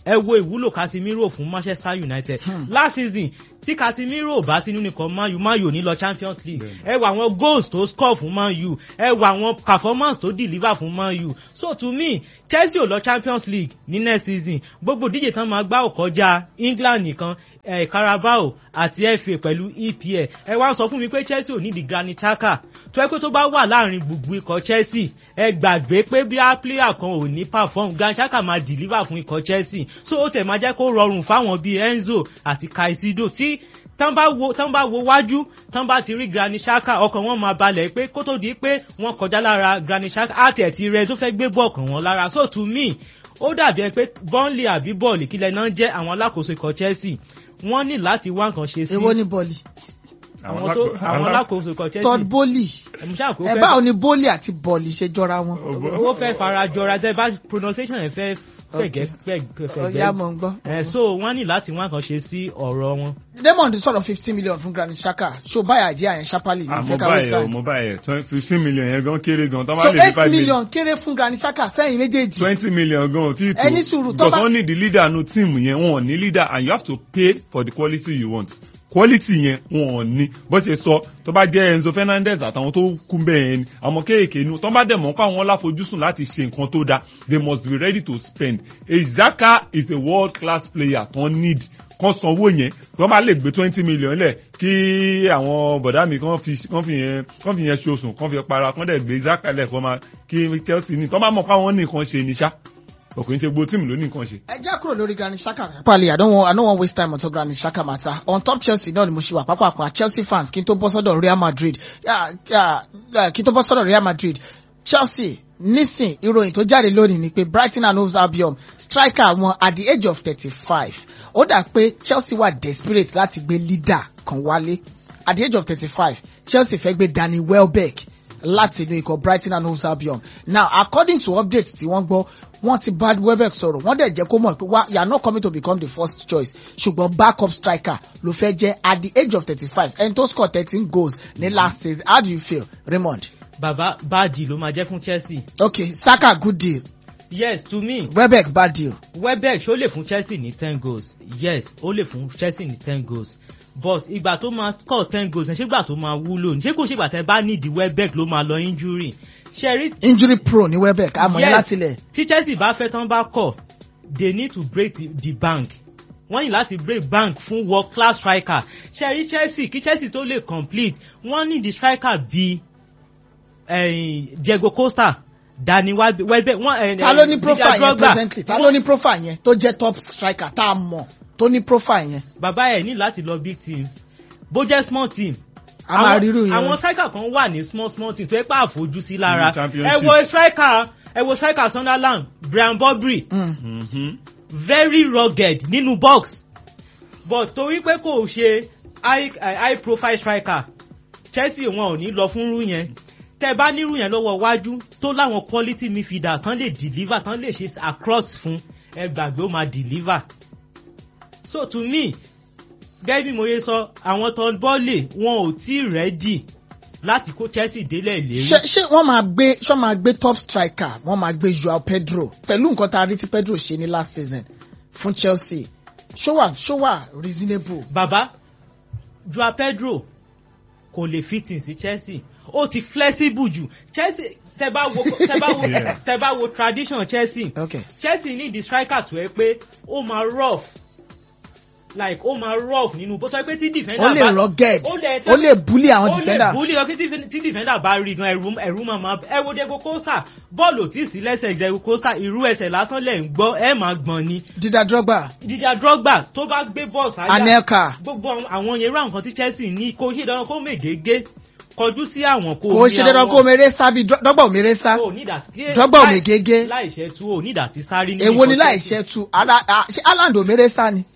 ẹ wo ìwúlò casemiro fún manchester united last season tí casemiro ò bá sínú nìkan man u man u ò ní lọ champions league ẹ wo àwọn goals tó score fún man u ẹ wo àwọn performance tó deliver fún man u so to me chelsea ò lọ champions league ní next season gbogbo díje tán máa gbá òkọjá england nìkan ẹ carabao àti fa pẹ̀lú epl ẹ wá sọ fún mi pé chelsea ò ní di granit xhaka tó ẹ pé tó bá wà láàrin gbùgbù ikọ̀ chelsea ẹ gbàgbé pé bí a player kan ò ní perform granit xhaka máa deliver fún ikọ̀ chelsea so ó tẹ̀ máa jẹ́ kó rọrùn fáwọn bíi enzo àti kaisido tí tán bá wo tán bá wo wájú tán bá ti rí granit xhaka ọkàn wọn máa balẹ̀ pé kó tó di pé wọ́n kọjá lára granit xhaka àti ẹ̀ ti rẹ tó fẹ́ gbé bọ́ọ̀kàn wọn lára so to me ó dàbí ẹ pé burnley àbí bọ́ọ̀lù kílẹ̀ náà jẹ́ àwọn alákòóso ikọ̀ chelsea wọ́n ní láti wá nǹkan ṣe sí èwo ni bọ́ọ̀lì àwọn tó àwọn alákòóso ikọ̀ chelsea todd bowley ẹ̀mú ṣáà kó ẹ fẹ́ báwo ni bowley àti bọ́ọ̀lì ṣe jọra wọn. ó fẹ́ fara jọra tẹ́ bá pronunciation ẹ̀ fẹ́ fẹ̀gẹ́ ọ̀yá fẹ̀gẹ́ mọ̀ ń gbọ́. ẹ̀ so wọ́n ní láti wá nǹkan ṣe sí ọ̀rọ̀ wọn. Raymond sọ̀rọ̀ fifteen million fún Granit Xhaka ṣó báyà jẹ́ àyẹn Ṣapali ní àmọ́ ìfẹ́ ká waste báyẹ̀ o time. mo báyẹ̀ fifteen million yẹn gan kéré gan tó bá so lè fi eight five million million kéré fún Granit Xhaka fẹ́yìn méjèèjì. twenty million gan ò tí ì tó Ẹni sùúrù, tó because bá- wọ́n need the leader nu team yẹn wọn ò ní leader and you have to pay for the quality you want quality yẹn wọn ò ní bó ṣe sọ tó bá jẹ́ Enzo Fernandez àtàwọn tó kú bẹ́ẹ̀ ni àwọn kéèké nu tó bá dẹ̀ mọ́ pé àwọn láfojúsùn láti ṣe nǹkan tó dáa they must be ready to spend Xhaka is a world class player tó need kan sanwó yẹn wọ́n máa lè gbé twenty million lẹ̀ kí àwọn bọ̀dá mi kan fi kan fi yẹn kan fi yẹn ṣoṣùn kan fi para kan dẹ̀ gbé Xhaka lẹ̀ kọ́ máa kí Chelsea ní tó bá mọ̀ pé àwọn nìkan ṣe ní ṣá ọkùnrin ṣe gbó tíìmù ló ní nǹkan ṣe. ẹ já kúrò lórí Granit Xhaka. Pali I don't want I don't want waste time on top Granit Xhaka matter on top Chelsea náà ni mo ṣe wà pápákọ̀ Chelsea fans kí n tó bọ́ sọ́dọ̀ Real Madrid Yeah, yeah, yeah, kí n tó bọ́ sọ́dọ̀ Real Madrid Chelsea nísìn ìròyìn tó jáde lónìí ni pé Brighton and Hove Albion striker wọn at the age of thirty-five ó dà pé Chelsea wà desperate láti gbé leader kan wálé at the age of thirty-five Chelsea fẹ́ gbé Danny Welbeck láti inú ikọ̀ Brighton and Hove Albion now according to update tí wọ́n gbọ́ wọ́n ti bá Welbeck sọ̀rọ̀ wọ́n dẹ̀ jẹ́ kó mọ̀ pé wá you are not coming to become the first choice ṣùgbọ́n backup striker ló fẹ́ jẹ́ at the age of thirty-five ẹni tó score thirteen goals ní last season how do you feel Raymond? bàbá báàdì ló máa jẹ́ fún chelsea okay Saka good deal yes to me Welbeck bad deal welbeck ṣó lè fún chelsea ní ten goals yes ó lè fún chelsea ní ten goals but ìgbà tó máa score ten goals ṣé ìgbà tó máa wúlò ní ṣé kò ṣe ìgbà tẹ bá nídìí welbeck ló máa lọ injury ṣe rí injury prone ní Welbeck àmọ́ yẹn láti lẹ̀ tí chelsea bá fẹ́ tán bá kọ̀ they need to break the, the bank wọ́n ní láti break bank fún world class striker ṣe rí chelsea kí chelsea tó lè complete wọ́n ní the striker bíi eh, diego costa dani welbeck wọ́n eh, ta ló ní eh, profile Didier yẹn Drogba. presently ta ló ní profile yẹn tó jẹ́ top striker tá a mọ̀ tó ní profile yẹn bàbá ẹ̀ ní láti lọ big team bó jẹ́ small team a máa àwọn- rírú yẹn àwọn striker kan wà ní small small team tó yẹ pé àfojú sí lára Nínú championship. ẹ wo striker ẹ wo striker sunderland brian bobry Mm. Mhm. very rugged nínú box but torí pé kò ṣe high, uh, high profile striker chelsea wọn ò ní lọ fún irú yẹn tẹ bá nírú yẹn lọ́wọ́ wájú tó láwọn quality midfielders tán lè deliver tán lè ṣe across fún ẹ gbàgbé ó máa deliver so to me gẹ́gẹ́ bí mo yẹ sọ àwọn tó bọ́ọ̀lì wọn ò tí ì rẹ́dì láti kó chelsea délẹ̀ lérí. ṣé ṣé wọ́n máa gbé ṣé wọ́n máa gbé top striker wọ́n máa gbé Joao Pedro pẹ̀lú nǹkan tá a rí tí Pedro ṣe ní last season fún Chelsea ṣó wà ṣó wà reasonable. bàbá joao pedro kò lè fit in sí chelsea ó ti flexible jù chelsea tẹ bá wo tẹ bá wo Yeah. tẹ bá wo tradition chelsea okay chelsea ní di striker tó yẹ pé ó máa rough like ó máa rough nínú bó sọ pé tí defender ó lè rugged ó lè ó lè bully àwọn ó defender. lè bully ọkí tí defender bá rí gan ẹrú ẹrú máa máa ẹ wo diego costa bọ́ọ̀lù ò tí ì sí lẹ́sẹ̀ diego costa irú ẹsẹ̀ lásán lẹ̀ ń gbọ́ ẹ máa gbọ̀n ni Didier Drogba didier drogba tó bá gbé bọ́ọ̀lù sáyà Anelka gbogbo àwọn- àwọn yẹn rà nǹkan tí chelsea ní kò ṣe dandan kó mègégé kọjú sí àwọn kò kò ṣe dandan kó mèrè sá bí Dro- Drogba ò mèrè sá Drogba ò mègégé. láìṣẹ́ tú ò ní ìdàtí sáré ní èwo ni nǹkan láì ṣe tu ara a- ṣé Haaland ò mèrè sá ni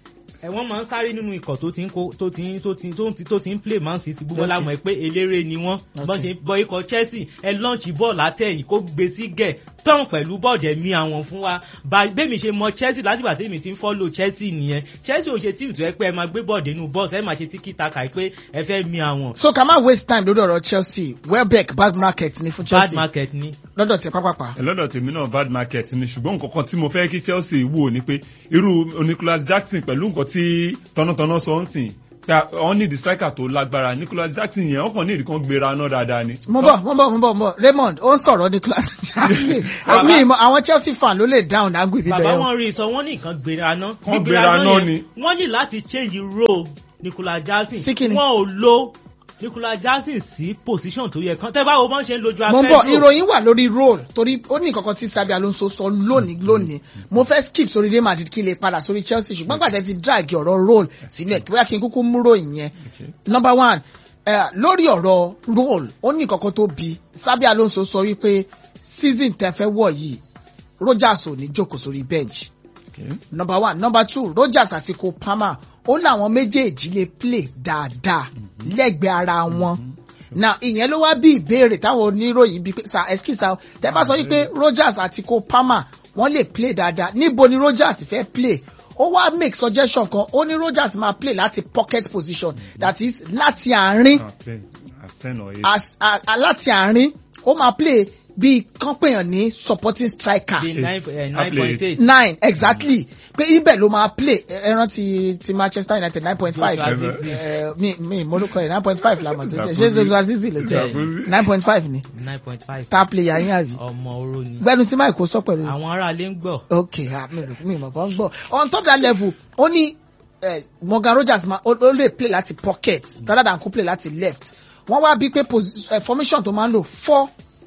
ẹ wọ́n máa ń sáré nínú ikọ̀ tó ti ń kó tó ti ń tó ti ń tó ti tó ti ń play man city gbogbo Okay. láwọn ẹ pé eléré ni wọ́n bọ́n ṣe bọ́ ikọ̀ chelsea ẹ lọ́ọ̀chì bọ́ọ̀lù látẹ̀yìn kó gbé sí gẹ̀ tán pẹ̀lú bọ́ọ̀dù ẹ̀mí àwọn fún wa bá bẹ́ẹ̀mi ṣe mọ chelsea látìgbà tẹ́mi ti ń fọ́lò chelsea nìyẹn chelsea ò ṣe tíìmù tó yẹ pé ẹ máa gbé bọ́ọ̀dù inú bọ́ọ̀sì ẹ máa ṣe tíkì taka pé ẹ fẹ́ mi àwọn so ká má waste time lórí ọ̀rọ̀ chelsea welbeck bad market ni fún bad chelsea market ni. lọ́dọ̀ tí pápápá. lọ́dọ̀ tèmi náà bad market ni ṣùgbọ́n nǹkan kan tí mo fẹ́ kí chelsea wò ni pé irú nicholas jackson pẹ̀lú nǹkan tí tọ́nàtọ́nà sọ ń sìn ta wọ́n ní the striker tó lágbára nicholas jackson yẹn wọ́n kàn ní ìdíkan gbéra náà dáadáa ni. mo bọ̀ mo bọ̀ mo bọ̀ mo bọ̀ raymond ó ń sọ̀rọ̀ nicholas jackson mi ìmọ̀ àwọn chelsea fan ló lè down náà gbé bàbá bíbẹ̀ wọn rí i sọ wọn ní nǹkan gbéra ná Wọ́n Gbígbéra gbéra ná ná yẹn, ni. wọ́n ní láti change role nicolas jackson Sí kíni? wọn ò lo nicolas jackson sí position tó yẹ kan tẹ́ bá wo bọ́n ṣe ń lojú mo ń bọ̀ Pedro. ìròyìn wà lórí role torí ó ní nǹkan kan tí sabi alonso sọ lónìí lónìí mo fẹ́ skip sórí real madrid kí lè padà sórí chelsea ṣùgbọ́n gbàtẹ́ ti drag ọ̀rọ̀ role sínú ẹ̀ kí bóyá kí n kúkú mú ròyìn yẹn number one eh, lórí ọ̀rọ̀ role ó ní nǹkan kan tó bi sabi alonso sọ wípé season tẹ fẹ́ wọ̀ yìí rogers ò ní jókòó sórí bench Okay. number one number two rogers àti cole palmer ó láwọn méjèèjì lè play dáadáa lẹ́gbẹ̀ẹ́ ara wọn now ìyẹn ló wá bí ìbéèrè táwọn oníròyìn bíi pé sir excuse sir tẹ bá sọ wípé rogers àti cole palmer wọ́n lè play dáadáa níbo ni rogers fẹ́ play ó wá make suggestion kan ó ní rogers máa play láti pocket position that is láti àárín Ah, ten- as ten or eight. as a- a- láti àárín ó máa play bíi kán pèèyàn ní supporting striker Bí nine eh, I nine play point eight. nine exactly pé ibẹ̀ ló máa play ẹ ẹ rántí ti manchester united nine point five Joshua mi mi morúkọ rẹ̀ nine point five la mọ̀ tó jẹ́ ṣé Zakuzi. zozo azizi ló jẹ́ Zakuzi. nine point five ni nine point five star player yín àbí ọmọ oró ni gbẹnu tí mike kò sọ pẹ̀lú àwọn aráalé ń gbọ́ ok ah, mi rò mi mọ̀ kàn gbọ́ on top that level ó ní eh, morgan rogers ma ó ó lè play láti pocket rather than kó play láti left wọ́n wá bí pé posi- eh, formation tó máa ń lò four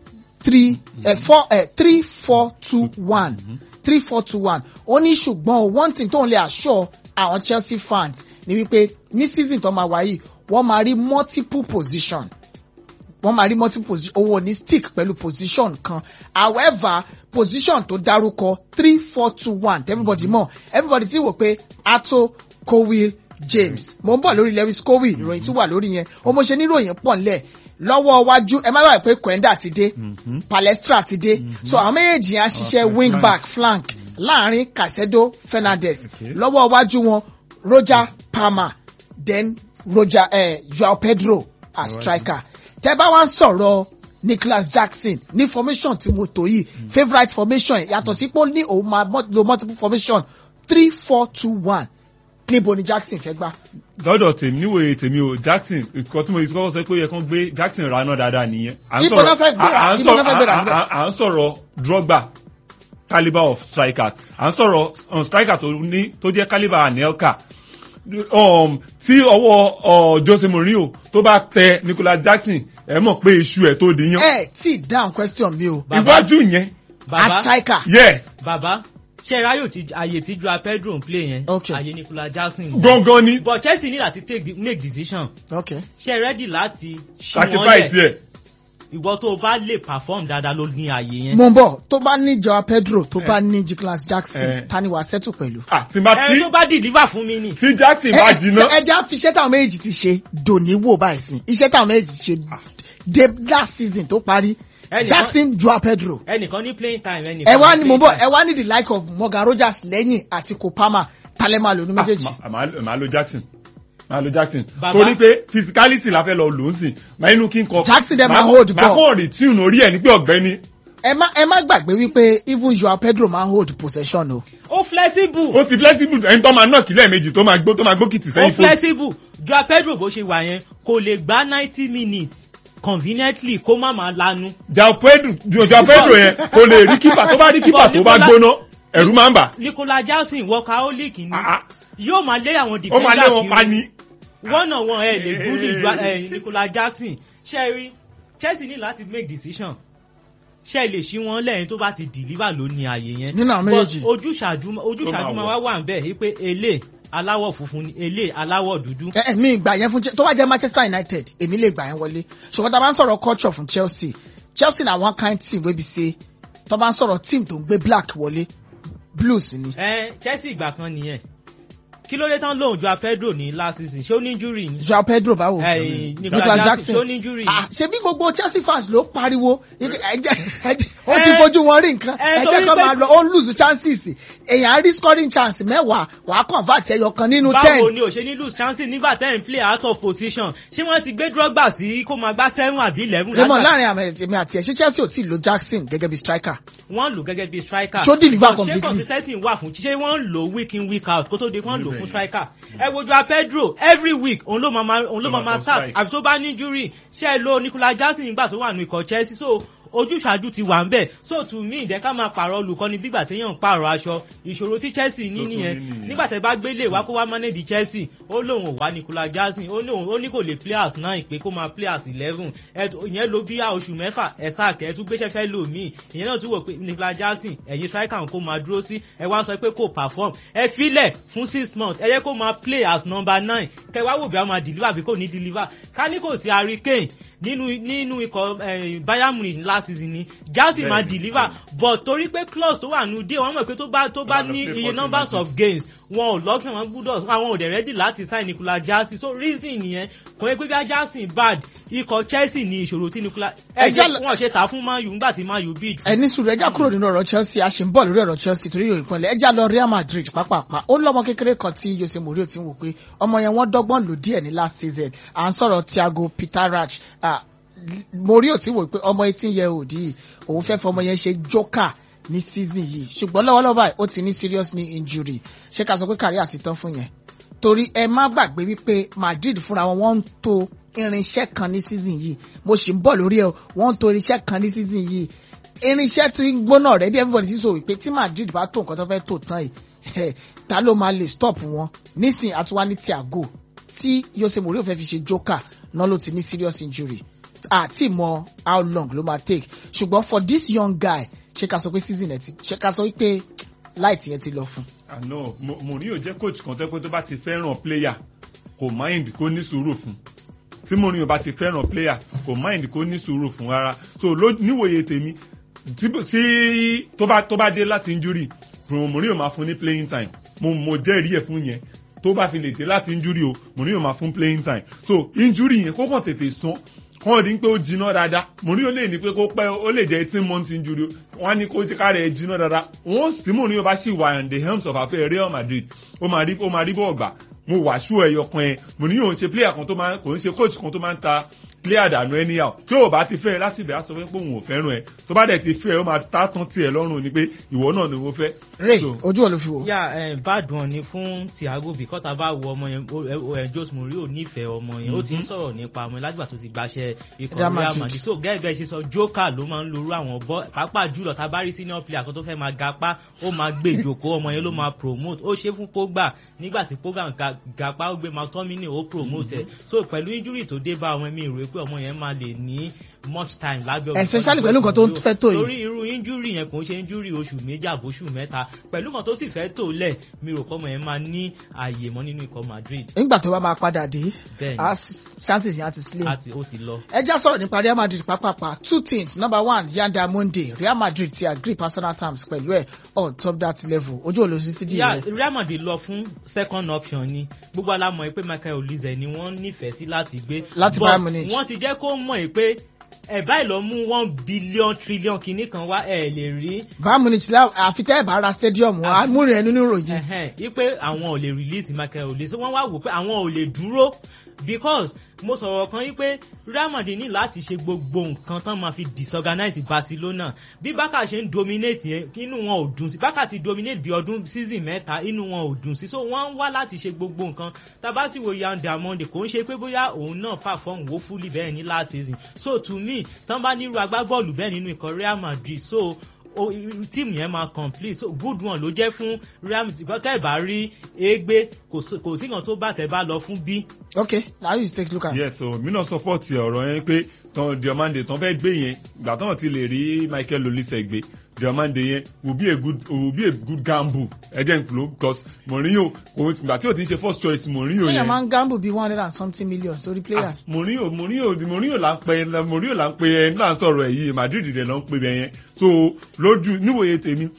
three eh, four eh, three four two one three four two one ó ní ṣùgbọ́n o, one thing tóun lè assure àwọn chelsea fans ni wípé ní season tó máa wá yìí wọ́n máa rí multiple position wọ́n máa rí multiple position owó ní stick pẹ̀lú position kan however position tó dárúkọ three four two one everybody mọ̀ everybody ti wò pé ato cowell james mo ń bọ̀ lórí lewis cowell ìròyìn tí wà lórí yẹn o mo ṣe níròyìn pọ̀ nílẹ̀ lọ́wọ́ iwájú ẹ má bàa pé kwenda ti dé Mhm. palestra ti dé so àwọn méjèèjì yẹn á ṣiṣẹ́ flank. wing back flank láàrin casedo fernandez Okay. lọ́wọ́ iwájú wọn roger palmer then roger eh, joao pedro as Alright. striker tẹ bá wá ń sọ̀rọ̀ nicholas jackson ní formation tí mo tò yìí favourite formation yàtọ̀ sí pé ó ní òun máa mọ́- lo multiple formation three four two one níbo ni jackson fẹ́ gbá. lọ́dọ̀ tèmi níwòye tèmi o jackson nǹkan tí mo ti kọ́kọ́ sọ pé ó yẹ kán gbé jackson raná dáadáa nìyẹn. À ń Ibo sọ̀rọ̀- náà fẹ́ gbéra? à- à ń Ibo náà sọ̀rọ̀- fẹ́ gbéra à- síbẹ̀? à- à ń sọ̀rọ̀ drogba calibre of striker à ń sọ̀rọ̀ um, striker tó ní tó jẹ́ calibre anelka um, tí ọwọ́ uh, jose mourinho tó bá tẹ nicholas jackson ẹ mọ̀ pé iṣu ẹ̀ tó di yan. ẹ tí down question mi o Bàbá. iwájú yẹn as bàbá striker yes bàbá ṣe ráyò tí àyè tí joao pedro ń play yẹn Okay. àyè nicolas jackson ni. gangan ni but chelsea ní láti take the, make decision okay ṣe ready láti ṣí wọn sacrifice lẹ̀ yẹ. ìwọ tó o bá lè perform dáadáa ló ní àyè yẹn. mo ń bọ̀ tó bá ní joao pedro tó bá Eh. ní nicholas jackson Eh. ta ni wàá settle pẹ̀lú. ah tí n bá ẹni tí tó bá deliver fún mi ni. tí jackson bá jiná. ẹ jẹ́ àfi iṣẹ́ táwọn méjì ti ṣe dòní wò báyìí sí iṣẹ́ táwọn méjì ti ṣe dé last season tó parí Ẹnìkan- jackson joao pedro ẹnìkan ní playing time ẹnìkan ẹ wá ní ní mo playing bọ̀ time. ẹ wá ní the like of morgan rogers lẹ́yìn àti kopama talema lónú méjèèjì. Ah, ma- ma- màá lo jackson màá lo jackson Bàbá. torí pé physicality la fẹ́ lọ lò ó sìn máa inú kí n kọ. Jackson dẹ̀ màá máa kọ́- hold màá ball. kọ́ return orí ẹ̀ ní pé ọ̀gbẹ́ni ẹ má ẹ má gbàgbé wípé even joao pedro máa ń hold possession o. ó flexible ó ti flexible ẹni tó máa knock lẹ́ẹ̀mejì tó máa gbó tó máa gbókìtì ó sẹ́yìn fún. flexible joao pedro bó ṣe wà yẹn kò lè gba ninety minutes conveniently kó má máa lanu. jao pedro jao pedro yẹn kò lè rí kípà tó bá rí kípà tó bá Nicola- gbóná ẹ̀rù máa ń bà. nicolas jackson workaholic ni Ah, ah. yóò máa lé àwọn ó máa lé wọn defender pa kiri ni. one on one ẹ lè bully Joa- eh, nicolas jackson ṣe rí chelsea ní láti make decision ṣe lè ṣí wọn lẹ́yìn tó bá ti deliver ló ní ààyè yẹn Nínú àwọn But méjèèjì. ojúṣàjú ojúṣàjú Ó máa máa wá wà ń bẹ̀ wípé elé aláwọ̀ funfun ni elé aláwọ̀ dúdú. ẹ ẹ mi gbà yẹn fún Che- tó bá jẹ́ manchester united èmi lè gbà yẹn wọlé ṣùgbọ́n tá a bá ń sọ̀rọ̀ culture fún chelsea chelsea na one kind team wey be say tó bá ń sọ̀rọ̀ team tó ń gbé black wọlé blues ni. ẹ chelsea ìgbà kan nìyẹn kí ló dé tán lóun ju apedro ní last season ṣé ó ní injury ni. joao pedro báwo Eh, nicolas jackson ṣé ó ní injury ni. Ah, ṣebí gbogbo chelsea fans ló pariwo ike- ẹjẹ ẹjẹ ó ti Eh, fojú wọn rí nǹkan eh, ẹjẹ torí kan pé- máa lọ ó ń lose chances èèyàn á rí scoring chance mẹ́wàá wàá convert ẹyọ kan nínú báwo ten ni ò ṣe ní lose chances nígbà tẹ́ ń play out of position ṣé wọ́n ti gbé drogba sí kó máa gbá seven àbí eleven. raymond láàrin àmì èmi àti ẹ ṣé chelsea ò tí ì lo jackson gẹ́gẹ́ bí striker wọ́n lò gẹ́gẹ́ bí striker. Ṣó deliver ṣé completely? consistency wà fún ṣé wọ́n ń lò week in week out kó tó di wọ́n lò fún striker. ẹ wojú a pedro every week òun ló máa ma- òun ló Ló máa máa ma kọ start strike. àfi tó bá ní injury ṣé ẹ lo nicolas jackson nígbà tó wà nù ikọ̀ chelsea so ojúṣàájú ti wà ń bẹ̀ so to me ìdẹ́ ká máa pààrọ̀ olùkọ́ni bígbà téèyàn ń pààrọ̀ aṣọ ìṣòro tí chelsea ní Tó tún nìyẹn ní nìyẹn. nígbà tẹ́ bá gbélé wá kó wá manage chelsea ó lóun ò wá nicolas jackson ó lóun ó ní kò lè play as nine pé kó máa play as eleven ìyẹn ló bí oṣù mẹ́fà ẹ̀ sáà kẹ́ ẹ tún gbéṣẹ́ fẹ́ lò míì ìyẹn náà tún wò pé nicolas jackson ẹ̀yin striker kó máa dúró sí ẹ wá sọ pé kò perform ẹ filẹ̀ fún six months ẹ yẹ kó máa play as number nine kẹ wá wò bí a máa deliver àbí kò ní deliver ká ní kò sí harry kane nínú nínú ikọ̀ eh, bayern munich last season ni jackson máa Bẹ́ẹ̀ni, deliver but torí pé clause tó wà nù dé wọn mọ̀ pé tó bá tó bá Tó bá lọ ní play iye 40 numbers matches. of games wọn ò lọ́kàn wọn gbúdọ̀ àwọn ò dẹ̀ ready láti sign nicolas jackson so reason nìyẹn kò yẹ pé bí a jackson bad ikọ̀ chelsea ní ìṣòro tí nicolas ẹ Ẹ jẹ́ jẹ́ lọ- wọn ṣe tà fún man u nígbà tí man u bid ẹni sùúrù ẹjá kúrò nínú ọ̀rọ̀ chelsea a ṣì ń bọ̀ lórí ọ̀rọ̀ chelsea torí ìròyìn pọ̀nlẹ̀ ẹjá lọ real madrid pápápá ó lọ́mọ kékeré kan tí jose mourinho ti ń wò pé ọmọ yẹn wọ́n dọ́gbọ́n lò díẹ̀ ní last season à ń sọ̀rọ̀ thiago petarach Ah, mourinho ti wò pé ọmọ eighteen year old yìí òun fẹ́ fọmọ yẹn ṣe joker ní season yìí ṣùgbọ́n lọ́wọ́lọ́wọ́ báyìí ó ti ní serious knee injury ṣé ká sọ pé kárí àti tán fún yẹn torí ẹ má gbàgbé wípé madrid fúnra wọn wọ́n ń to irinṣẹ́ kan ní season yìí mo sì ń bọ̀ lórí ẹ o, wọ́n ń to irinṣẹ́ kan ní season yìí irinṣẹ́ tí ń gbóná rẹ̀ dé everybody ti sọ wípé tí madrid bá tó nǹkan tó fẹ́ tó tán yìí ta ló máa lè stop wọn nísìn àtúwá ní thiago tí jose mourinho fẹ́ fi ṣe joker náà ló ti ní serious injury àti mọ how long ló máa take ṣùgbọ́n for this young guy ṣé ká sọ pé season ẹ̀ ti ṣé ká sọ wípé light yẹn ti lọ fún. àná Mo- Mourinho jẹ́ coach kan tẹ́ pé tó bá ti fẹ́ràn player kò mind kó ní sùúrù fún tí Mourinho bá ti fẹ́ràn player kò mind kó ní sùúrù fún rárá so ló- níwòye tèmi tí tí tó bá tó bá dé láti injury Mourinho máa fún ní playing time mo mo jẹ́rìí ẹ̀ fún yẹn tó bá fi lè dé láti injury o Mourinho máa fún playing time so injury yẹn kó kàn tètè sàn kàn rí pé ó jiná dáadáa Mourinho lè ní pé kó pẹ́ ó lè jẹ́ eighteen months injury o. wọ́n á ní kó ká rẹ̀ jiná dáadáa once tí Mourinho bá ṣì wà in the helms of affair Real Madrid ó máa rí ó máa rí bọ́ọ̀ gbà mo wà ṣú ẹyọ kan ẹ Mourinho ń ṣe player kan tó máa kò ń ṣe coach kan tó máa ń ta player dànù anyhow tí o bá ti fẹ́ ẹ láti ibẹ̀ á sọ pé òun ò fẹ́ràn ẹ tó bá dẹ̀ ti fẹ́ ẹ ó máa tá tán tiẹ̀ lọ́rùn ni pé ìwọ náà ni mo fẹ́. ray So, ojú ò ló fi wò. yà ẹ bad one ni fún thiago because tá a bá wo ọmọ yẹn ó- ẹ- ẹ jose mourinho nífẹ̀ẹ́ ọmọ yẹn ó ti ń sọ̀rọ̀ nípa ọmọ yẹn látìgbà tó ti gbaṣẹ́ ikọ̀ Real real Madrid. madrid so gẹ́gẹ́ bẹ́ẹ̀ ṣe sọ joker ló máa ń lorú àwọn bọ́ pàápàá jùlọ tá a bá rí senior player kan tó fẹ́ máa gapá ó máa gbé ìjòkó ọmọ yẹn ló máa promote ó ṣe fún pogba nígbà tí pogba ń ga- gapá ó gbé mctominay ó promote ẹ̀ so pẹ̀lú injury tó dé bá ọmọ mi rò pé ọmọ yẹn máa lè ní much time lábẹ́ olùkọ́ni Especially pẹ̀lú nǹkan tó ń fẹ́ tó yìí. torí irú injury yẹn kò ń ṣe injury oṣù méjì àbóṣù mẹ́ta pẹ̀lú kan tó sì fẹ́ tó lẹ̀ mi rò kọ́mọ yẹn máa ní ààyè mọ́ nínú ikọ̀ madrid nígbà tó bá máa padà dé bẹ́ẹ̀ á s- chances yẹn á ti ni slim. àti ó ti lọ. ẹ já sọ̀rọ̀ nípa real madrid pápápá two things number one yanda monday real madrid ti agree personal terms pẹ̀lú ẹ̀ on top that level ojú ò lọ sí ti di Yeah, rẹ̀. real madrid lọ fún second option ni gbogbo alamọ̀ pé michael olize ni wọ́n nífẹ̀ẹ́ sí láti gbé Láti But Bayern Munich. wọ́n ti jẹ́ kó mọ̀ pé ẹ̀ báyìí lọ mú one billion trillion kìíní kan wá ẹ̀ lè rí bayern munich la àfi tẹ́ ẹ̀ bá ra stadium wa múrin ẹ̀ nínú ìròyìn. ẹ̀hẹ́n wípé àwọn ò lè release michael olise wọ́n wá wò pé àwọn ò lè dúró because mo sọ̀rọ̀ kan wípé real madrid ní láti ṣe gbogbo nǹkan tán máa fi disorganize barcelona bí bákà ṣe ń dominate yẹn inú wọn ò dùn sí bákà ti dominate bí ọdún season mẹ́ta inú wọn ò dùn sí so wọ́n ń wá láti ṣe gbogbo nǹkan tabasiwo yan diamond kò ń ṣe pé bóyá òun náà perform woefully bẹ́ẹ̀ ní last season so to me tán bá nírú agbábọ́ọ̀lù bẹ́ẹ̀ nínú ikọ̀ real madrid so o tíìmù yẹn máa complete so good one ló jẹ́ fún real madrid bọ́ tẹ́ ẹ̀ bá rí égbé kò sí- kò sí kan tó bá tẹ́ bá lọ fún bí. okay now you take look at. yes so mi náà support ọ̀rọ̀ yẹn pé tán diomande tán fẹ́ gbé yẹn ìgbà tán ti lè rí michael olise gbé diomande yẹn will be a good will be a good gamble ẹjẹ n kúló because mourinho kò ìgbà tí o ti ń ṣe first choice mourinho ṣé yẹn yẹn máa ń gamble bíi one hundred and something million sórí player. Ah, mourinho mourinho mourinho là ń pe mourinho là ń pe ẹ nígbà ń sọ̀rọ̀ ẹ̀ yìí madrid dẹ̀ ló ń pe bẹ̀ yẹn so lójú níwòye tèmi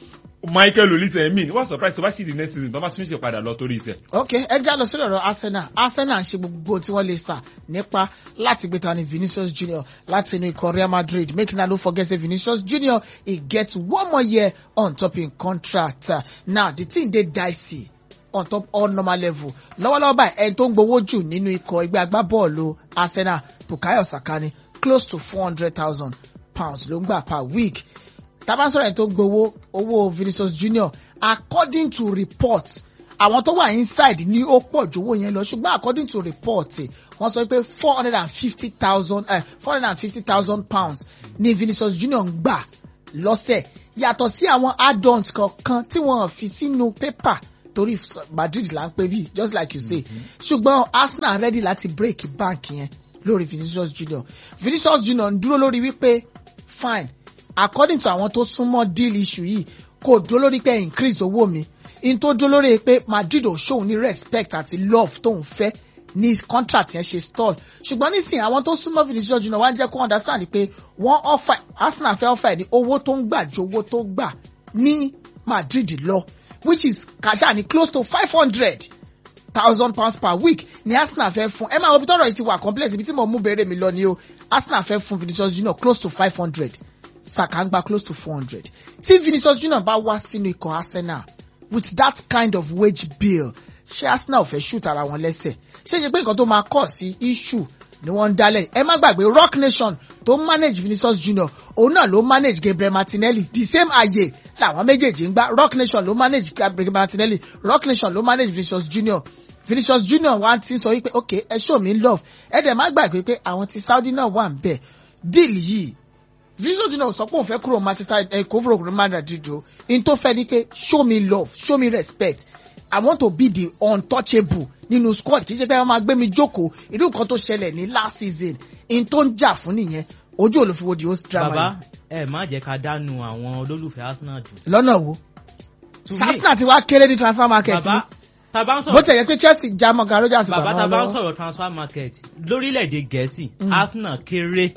michael olise mi wọ́n surprise tó bá sì di next season tó bá tún ṣe padà lọ torí ìtẹ̀. ok ẹ já lọ sórí ọ̀rọ̀ arsenal arsenal ń ṣe gbogbo tí wọ́n lè sà nípa láti gbé tani vinicius junior láti inú ikọ̀ real madrid make una no forget say vinicius junior e get one more year on top im contract now the thing dey dicey on top all normal level lọ́wọ́lọ́wọ́ báyìí ẹni tó ń gbowó jù nínú ikọ̀ ẹgbẹ́ agbábọ́ọ̀lù arsenal bukayo saka ni close to four hundred thousand pounds ló ń gbà per week tabansọ̀rọ̀ ẹni tó ń gbowó owó vinicius junior according to report àwọn tó wà inside ní ó pọ̀ ju owó yẹn lọ ṣùgbọ́n according to report wọ́n sọ pé four hundred and fifty thousand four hundred and fifty thousand pounds ní vinicius junior ń gbà lọ́sẹ̀ yàtọ̀ sí àwọn add-ons kankan tí wọ́n fi sínú pépà torí madrid là ń pè bí just like you say ṣùgbọ́n arsenal ready láti break bank yẹn lórí vinicius junior vinicius junior ń dúró lórí wípé fine according to àwọn tó súnmọ́ deal issue yìí kò dúró lórí pé increase owó mi in tó dúró lórí pé madrid ò ṣòun ní respect àti love tóun fẹ́ ní contract yẹn ṣe stall ṣùgbọ́n nísìnyí àwọn tó súnmọ́ vinicius junior wá ń jẹ́ kó understand pé wọ́n offer arsenal fẹ́ offer ẹ̀ ní owó tó ń gbà ju owó tó gbà ní madrid lọ which is kàṣà ní close to five hundred thousand pounds per week ni arsenal fẹ́ fún ẹ máa wo ibi tọ́rọ̀ yìí ti wà complex ibi tí mo mú bèrè mi lọ ni o arsenal fẹ́ fún vinicius junior close to five hundred saka ń gba close to four hundred tí vinicius junior bá wá sínú ikọ̀ arsenal with that kind of wage bill ṣé arsenal fẹ́ shoot ara wọn lẹ́sẹ̀ ṣé ṣe pé nǹkan tó máa kọ̀ sí issue ni wọ́n ń dálẹ̀ ẹ má gbàgbé rock nation tó manage vinicius junior òun náà ló manage gabriel martinelli the same àyè làwọn méjèèjì ń gbá rock nation ló manage gabriel martinelli rock nation ló manage vinicius junior vinicius junior wá ti sọ wípé ok ẹ show me love ẹ dẹ̀ má gbàgbé pé àwọn ti saudi náà wà ń bẹ̀ deal yìí vinicius junior sọ pé òun fẹ́ kúrò manchester ẹ kó kúrò madrid o in tó fẹ́ ni pé show me love show me respect i want to be the untouchable nínú squad kì í ṣe pé wọ́n máa gbé mi jókòó irú nǹkan tó ṣẹlẹ̀ ní last season in tó ń jà fún nìyẹn ojú olùfiwo di host drama bàbá ẹ má jẹ́ ká dánu àwọn olólùfẹ́ arsenal jù. yìí lọ́nà wo To me- arsenal ti wá kéré ní transfer market ni bàbá tá a bá ń bó sọ̀rọ̀ tẹ̀ yẹ pé chelsea já morgan rogers bàbá tá a wọn bá ń lọ́wọ́. sọ̀rọ̀ transfer market lórílẹ̀‐èdè gẹ̀ẹ́sì Mm. arsenal kéré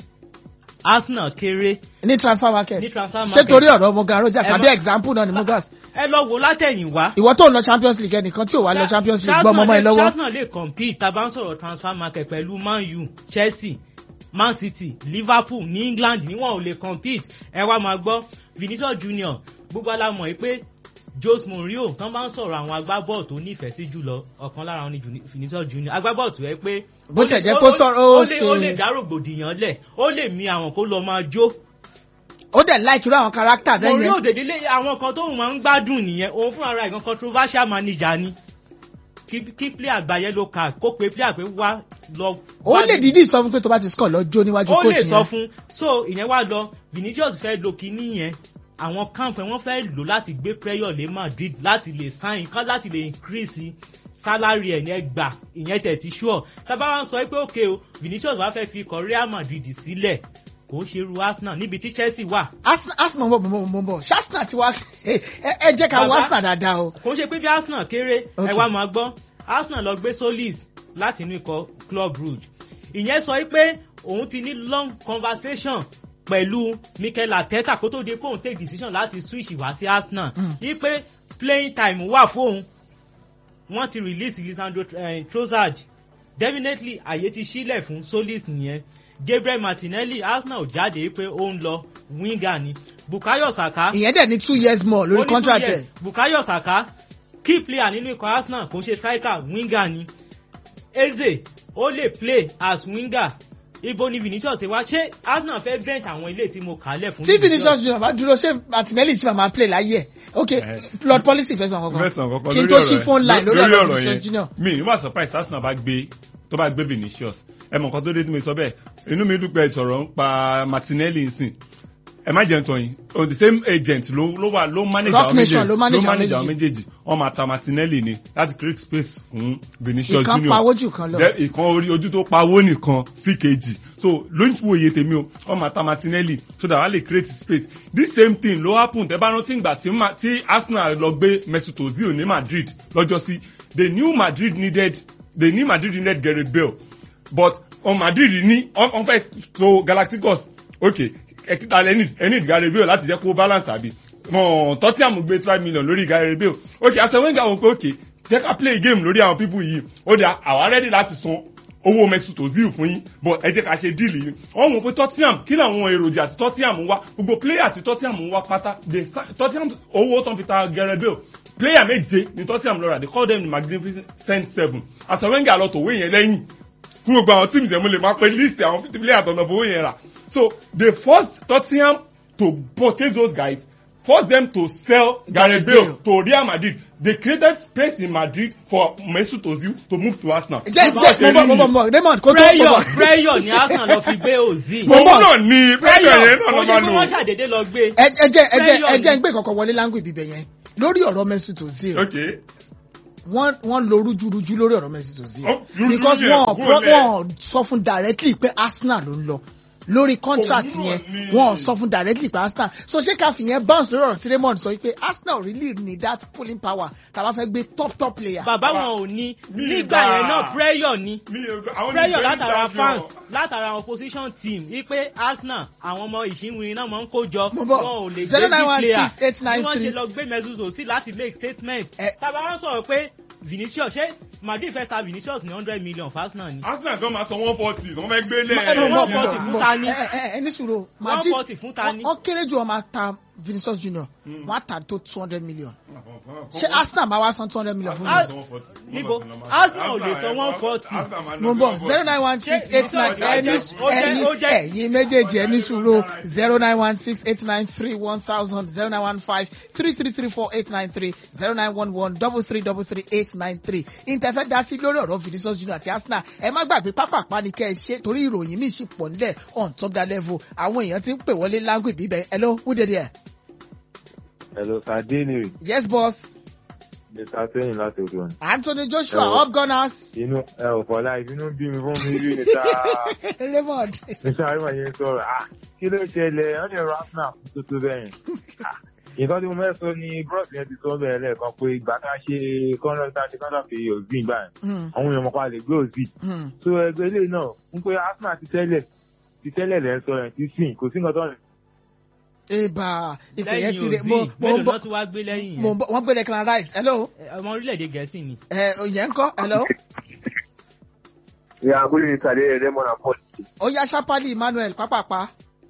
arsenal kéré ní transfer market ní transfer ṣé market. torí ọ̀rọ̀ morgan rogers Ẹ àbí má- example náà ni morgan ẹ lọ wo látẹ̀yìnwá. ìwọ tó ń lọ champions league ẹnìkan tí ò wá lọ champions league gbọ́ ọmọ ọmọ ẹ lọ́wọ́ arsenal lè compete tá a bá ń sọ̀rọ̀ transfer market pẹ̀lú man u chelsea man city liverpool ní england níwọ̀n ò lè compete ẹ wá máa gbọ́ vinicius junior gbogbo alámọ̀ yìí pé jose mourinho tán bá ń sọ̀rọ̀ àwọn agbábọ́ọ̀ tó nífẹ̀ẹ́ sí jùlọ ọ̀kan lára wọn ni Juni- vinicius junior agbábọ́ọ̀ tó yẹ pé Bó ó tẹ̀ lè- jẹ́ ó- kó ó- sọ̀rọ̀, ó ó lè- ṣe- ó lè dá rògbòdìyàn lẹ̀ ó lè mi àwọn kó lọ máa jó ó dẹ̀ like irú àwọn character bẹ́ẹ̀ mourinho yẹn dèdè lé àwọn kan tóun máa ń gbádùn nìyẹn òun fúnra rẹ̀ gan controversial manager ni kí kí player gba yellow card kó pe player pé wá lọ. ó lè dídì sọ fún pé tó bá ti score lọ jó níwájú ó coach lè sọ yẹn fún so ìyẹn wá lọ vinicius fẹ́ lo kinní yẹn àwọn káńfẹ́ wọ́n fẹ́ lò láti gbé pressure lé madrid láti lè sign kán láti lè increase salary ẹ̀ ní ẹgbà ìyẹn tẹ̀ ti sure tábà wọn sọ pé òkè o vinicius wá fẹ́ fi ikọ̀ real madrid sílẹ̀ kò ń ṣerú arsenal níbi tí chelsea wà arsenal arsenal mọ̀ mọ̀ mọ̀ mọ̀ ṣé arsenal ti wá ẹ ẹ jẹ́ ká wọ Bàbá. arsenal dáadáa o kò ń ṣe pé bí arsenal kéré Ok. ẹ wá máa gbọ́ arsenal lọ gbé solis láti inú ikọ̀ club rouge ìyẹn sọ pé òun ti ní long conversation pẹ̀lú mikel arteta kó tó di pé òun take decision láti switch wá sí arsenal Mm. wípé playing time wà fóun wọ́n ti release lisandro eh, trossard definitely àyè ti sílẹ̀ fún solis nìyẹn gabriel martinelli arsenal ò jáde pé ó ń lọ winger ni bukayo saka ìyẹn dẹ̀ ní two years more ó lórí ní contract two ẹ̀ years. bukayo saka key player nínú ikọ̀ arsenal kò ń ṣe striker winger ni eze ó lè play as winger ibo ni vinicius ṣe wá ṣé arsenal fẹ́ bench àwọn ilé tí mo kà á lẹ̀ fún tí vinicius junior bá dúró ṣé martinelli ti máa play láyé ẹ̀ ok Eh. blood policy fẹ́ sọ kankan mẹ́sàn-án kọ́kọ́ kí n lórí tó ọ̀rọ̀ ṣí yẹn. phone line lórí Lórí ọ̀rọ̀ ọ̀rọ̀ vinicius yẹn. junior mi ní wà surprise arsenal bá gbé tó bá gbé vinicius ẹ mọ̀ nǹkan tó dé tí mo sọ bẹ́ẹ̀ inú mi dúpẹ́ ìsọ̀rọ̀ ń pa martinelli nsìn ẹ má jẹun tọyìn on the same agent ló ló wà ló manage Rock àwọn Nation méjèèjì ló manage àwọn àwọn méjèèjì wọn máa ta martinelli ni láti create space fún vinicius ìkan junior pawó jù kan lọ Dẹ- ìkan orí ojú tó pawó nìkan sí kejì so lóyún tí wo iye tèmi o wọn máa ta martinelli so that wọn lè create space this same thing ló happen tẹ bá rántí ìgbà tí Ma- tí arsenal lọ gbé mesut ozil ní madrid lọ́jọ́ sí they knew madrid needed they knew madrid needed gareth bale but on madrid ní wọn fẹ́ so galacticos okay ẹ̀kíta ẹni ẹni gareth bale láti jẹ́ kó balance àbí mọ̀ tottenham gbé five million lórí Gareth Bale ok Arsene Wenger wọ́n pé ok jẹ́ ká play game lórí àwọn people yìí ó dà àwa ready láti san owó Mesut Ozil fún yín but ẹ jẹ́ ká ṣe deal yìí wọ́n mọ̀ pé Tottenham kí làwọn èròjà tí Tottenham ń wá gbogbo player tí Tottenham ń wá pátá they sa- Tottenham owó tán fi ta Gareth Bale player méje ni Tottenham lọ rà they call them the magnificent seven Arsene Wenger lọ tòwé yẹn lẹ́yìn fún gbogbo àwọn teams yẹn mo lè máa pe list àwọn fifty player tó ń lọ fowó yẹn rà so they forced Tottenham to purchase those guys force them to sell Gareth Bale to Real Madrid they created space in Madrid for Mesut Ozil to move to Arsenal. jẹ́ Báwo ṣe jẹ́ mo rí bọ̀ mo bọ̀ nìyẹn? mo bọ̀ Raymond kó tó mo prayer bọ̀. prayer ni Arsenal lọ fi gbé Ozil. Mo òun bọ̀. náà ni prayer yẹn náà ló kò ṣe máa pé wọ́n lò. ṣàdédé lọ gbé. ẹ ẹ jẹ́ ẹ jẹ́ ẹ Prayer jẹ́ ni. ń gbé kankan wọlé láńgò ìbíbẹ̀ yẹn lórí ọ̀rọ̀ Mesut Ozil okay wọ́n wọ́n lo rújúrújú lórí ọ̀rọ̀ Mesut Ozil Oh, rújú because yẹn, wọ́n go there. wọ́n sọ fún directly pé Arsenal ló ń lọ lórí contract Òun náà yẹn ni. wọ́n sọ fún directly pé Arsenal so ṣé ká fi yẹn bounce lórí ọ̀rọ̀ tí Raymond sọ pé Arsenal really need that pulling power tá a bá fẹ́ gbé top top player. bàbá wọn ò ní Mi nígbà gbà. yẹn náà prayer ni mi ò gbà- àwọn prayer ní látara champion. fans látara opposition team wípé Arsenal àwọn ọmọ ìṣínwìn náà máa ń kó jọ Mo bọ̀. wọn ò lè gbé 0916893. big player bí wọ́n ṣe lọ gbé Mesut Ozil láti make statement Ẹ- tàbá wọn sọ̀rọ̀ pé Vinicius ṣé Madrid fẹ́ ta Vinicius ní hundred million for Arsenal ni Arsenal gan máa san one forty wọ́n fẹ́ gbé Ma- ẹ lẹ̀. mọ̀, one mọ̀, forty mọ̀, fún mọ̀. ta ni? ẹ ẹ ẹ ní sùúrù Madrid 140 fún ta ni? wọ́n kéré jù wọ́n máa ta Vinicius Junior wọ́n á ta tó two hundred million ṣé Arsenal máa wá san two hundred million fún Ar- mi. níbo? Arsenal ò lè san 140. mo ń bọ̀ zero nine one six eight nine Ṣé ẹni ó jẹ́- ó jẹ́- ẹ̀yin méjèèjì ẹni sùúrù zero nine one six eight nine three one thousand zero nine one five three three three four eight nine three zero nine one one double three double three eight nine three ìtẹ̀fẹ́ dá sí lórí ọ̀rọ̀ Vinicius Junior àti Arsenal ẹ má gbàgbé pápápá ni kẹ́ ẹ ṣe torí ìròyìn míì sì pọ̀ nílẹ̀ on top that level àwọn èèyàn ti ń pè wọlé lágùn ìbíbẹ̀ hello who dey there Hello, Sardini, yes boss Mr. Tẹ́yìn láti odò ọ̀nà. Anthony Joshua Hello. up gunners Inú ẹ ò fọlá ìbínú bí mi fún mi rí níta. Raymond Mr. Aríwá yẹn sọ̀rọ̀, ah, kí ló ṣẹlẹ̀? Wọ́n lè ra Arsenal fún tuntun bẹ́yìn. Ah, Nǹkan tí mo fẹ́ sọ ni Bros yẹn ti sọ bẹ́ẹ̀ lẹ́ẹ̀kan pé ìgbà tá a ṣe kọ́ńtà ṣe kọ́ńtà fi òzì gbà yẹn. Hmm, Àwọn èèyàn mọ̀ká lè gbé òzì. hmm. So ẹgbẹ́ ilé náà ń pé Arsenal ti tẹ́lẹ̀ ti tẹ́lẹ̀ lẹ́ sọ yẹn ti sìn kò sí nǹkan tó ń eba ìpè yẹn ti lẹ́yìn rè mo Ozil mo mélòó ń bọ̀ náà tún wá gbé lẹ́yìn mo yẹn ń bọ̀ wọ́n gbé Declan Rice hello Ẹ, ọmọ orílẹ̀-èdè Gẹ̀ẹ́sì ni. ẹ òyìn ń kọ́ hello Yeah, good evening, Sade Raymond and Paul. ó yá Sapali Emmanuel pápápá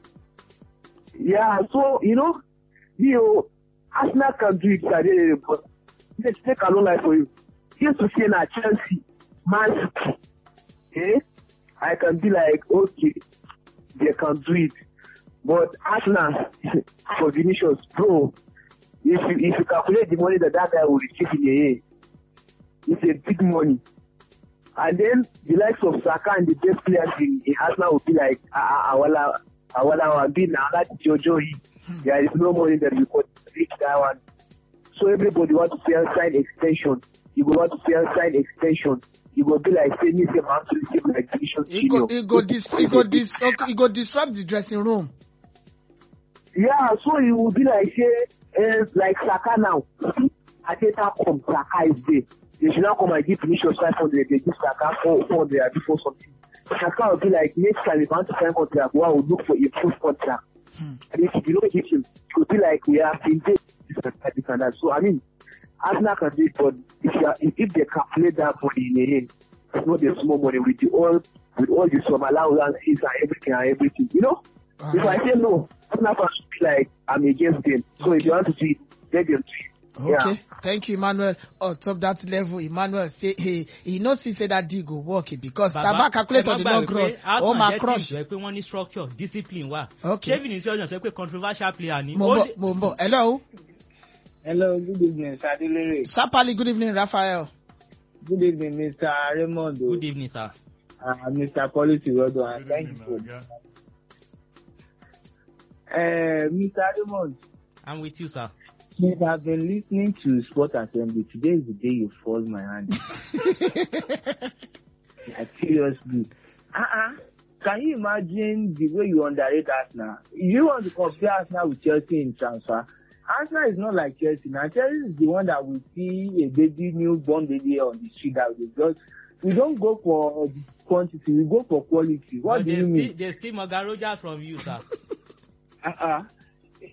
Yeah, so you know, you know, Arsenal can do it, Sade, but let's take a long life for you. Just to see na Chelsea, Man City, eh? I can be like, okay, they can do it. But Arsenal, for Vinicius, bro, if you, if you calculate the money that that guy will receive in a year, it's a big money. And then the likes of Saka and the best players in, in Arsenal will be like, ah, ah, Awala, Awala Wambi, now that Jojo, there is no money that we could reach that one. So everybody want to sell sign extension. You go want to sell sign extension. You go be like, say, me, say, man, to receive like Vinicius e go Junior. e go dis e go dis okay, e go disrupt the dressing room Yeah, so you will be like, say, eh, like Saka now. Ateta come, Saka is there. They should not come and give Vinicius 500. They give Saka 400 and before something. Saka will be like, next time if I want to sign contract, well, I will look for improved contract. Hmm. And if you don't hit him, it will be like, we have been there, this and that, this and that. So, I mean, Arsenal can do it, but if, you are, if, if they calculate that money in the end, it's not a small money with the all, with all the some allowances and everything and everything, you know? If I Alright. say no, Arsenal fans should be like, I'm against them. So if you want to do it, let them do it. okay Yeah. thank you Emmanuel on top that level Emmanuel say hey he know see say that deal go work eh, because taba calculate on the long run ó máa crush Arsenal jẹ́ pé wọ́n ní structure discipline wà. Okay. ṣé Vinicius Junior sọ pé controversial player ni. mo Ó ń bọ̀ lè- mo ń bọ̀ hello Hello, good evening, Sadilere. Sapali good evening Raphael Good evening, Mr. Raymond. good evening sir. Uh, Mr. Policy Rodo, and thank you for uh, Mr. Raymond. I'm with you sir. Since I've been listening to Sport Assembly, today is the day you forced my hand. like, seriously. Uh-uh. Can you imagine the way you underrate Arsenal? You want to compare Arsenal with Chelsea in transfer? Arsenal is not like Chelsea. Now Chelsea is the one that we see a baby, newborn baby on the street that we just we don't go for quantity, we go for quality. What But do they you still mean? they still Morgan Rogers from you sir. Uh-uh.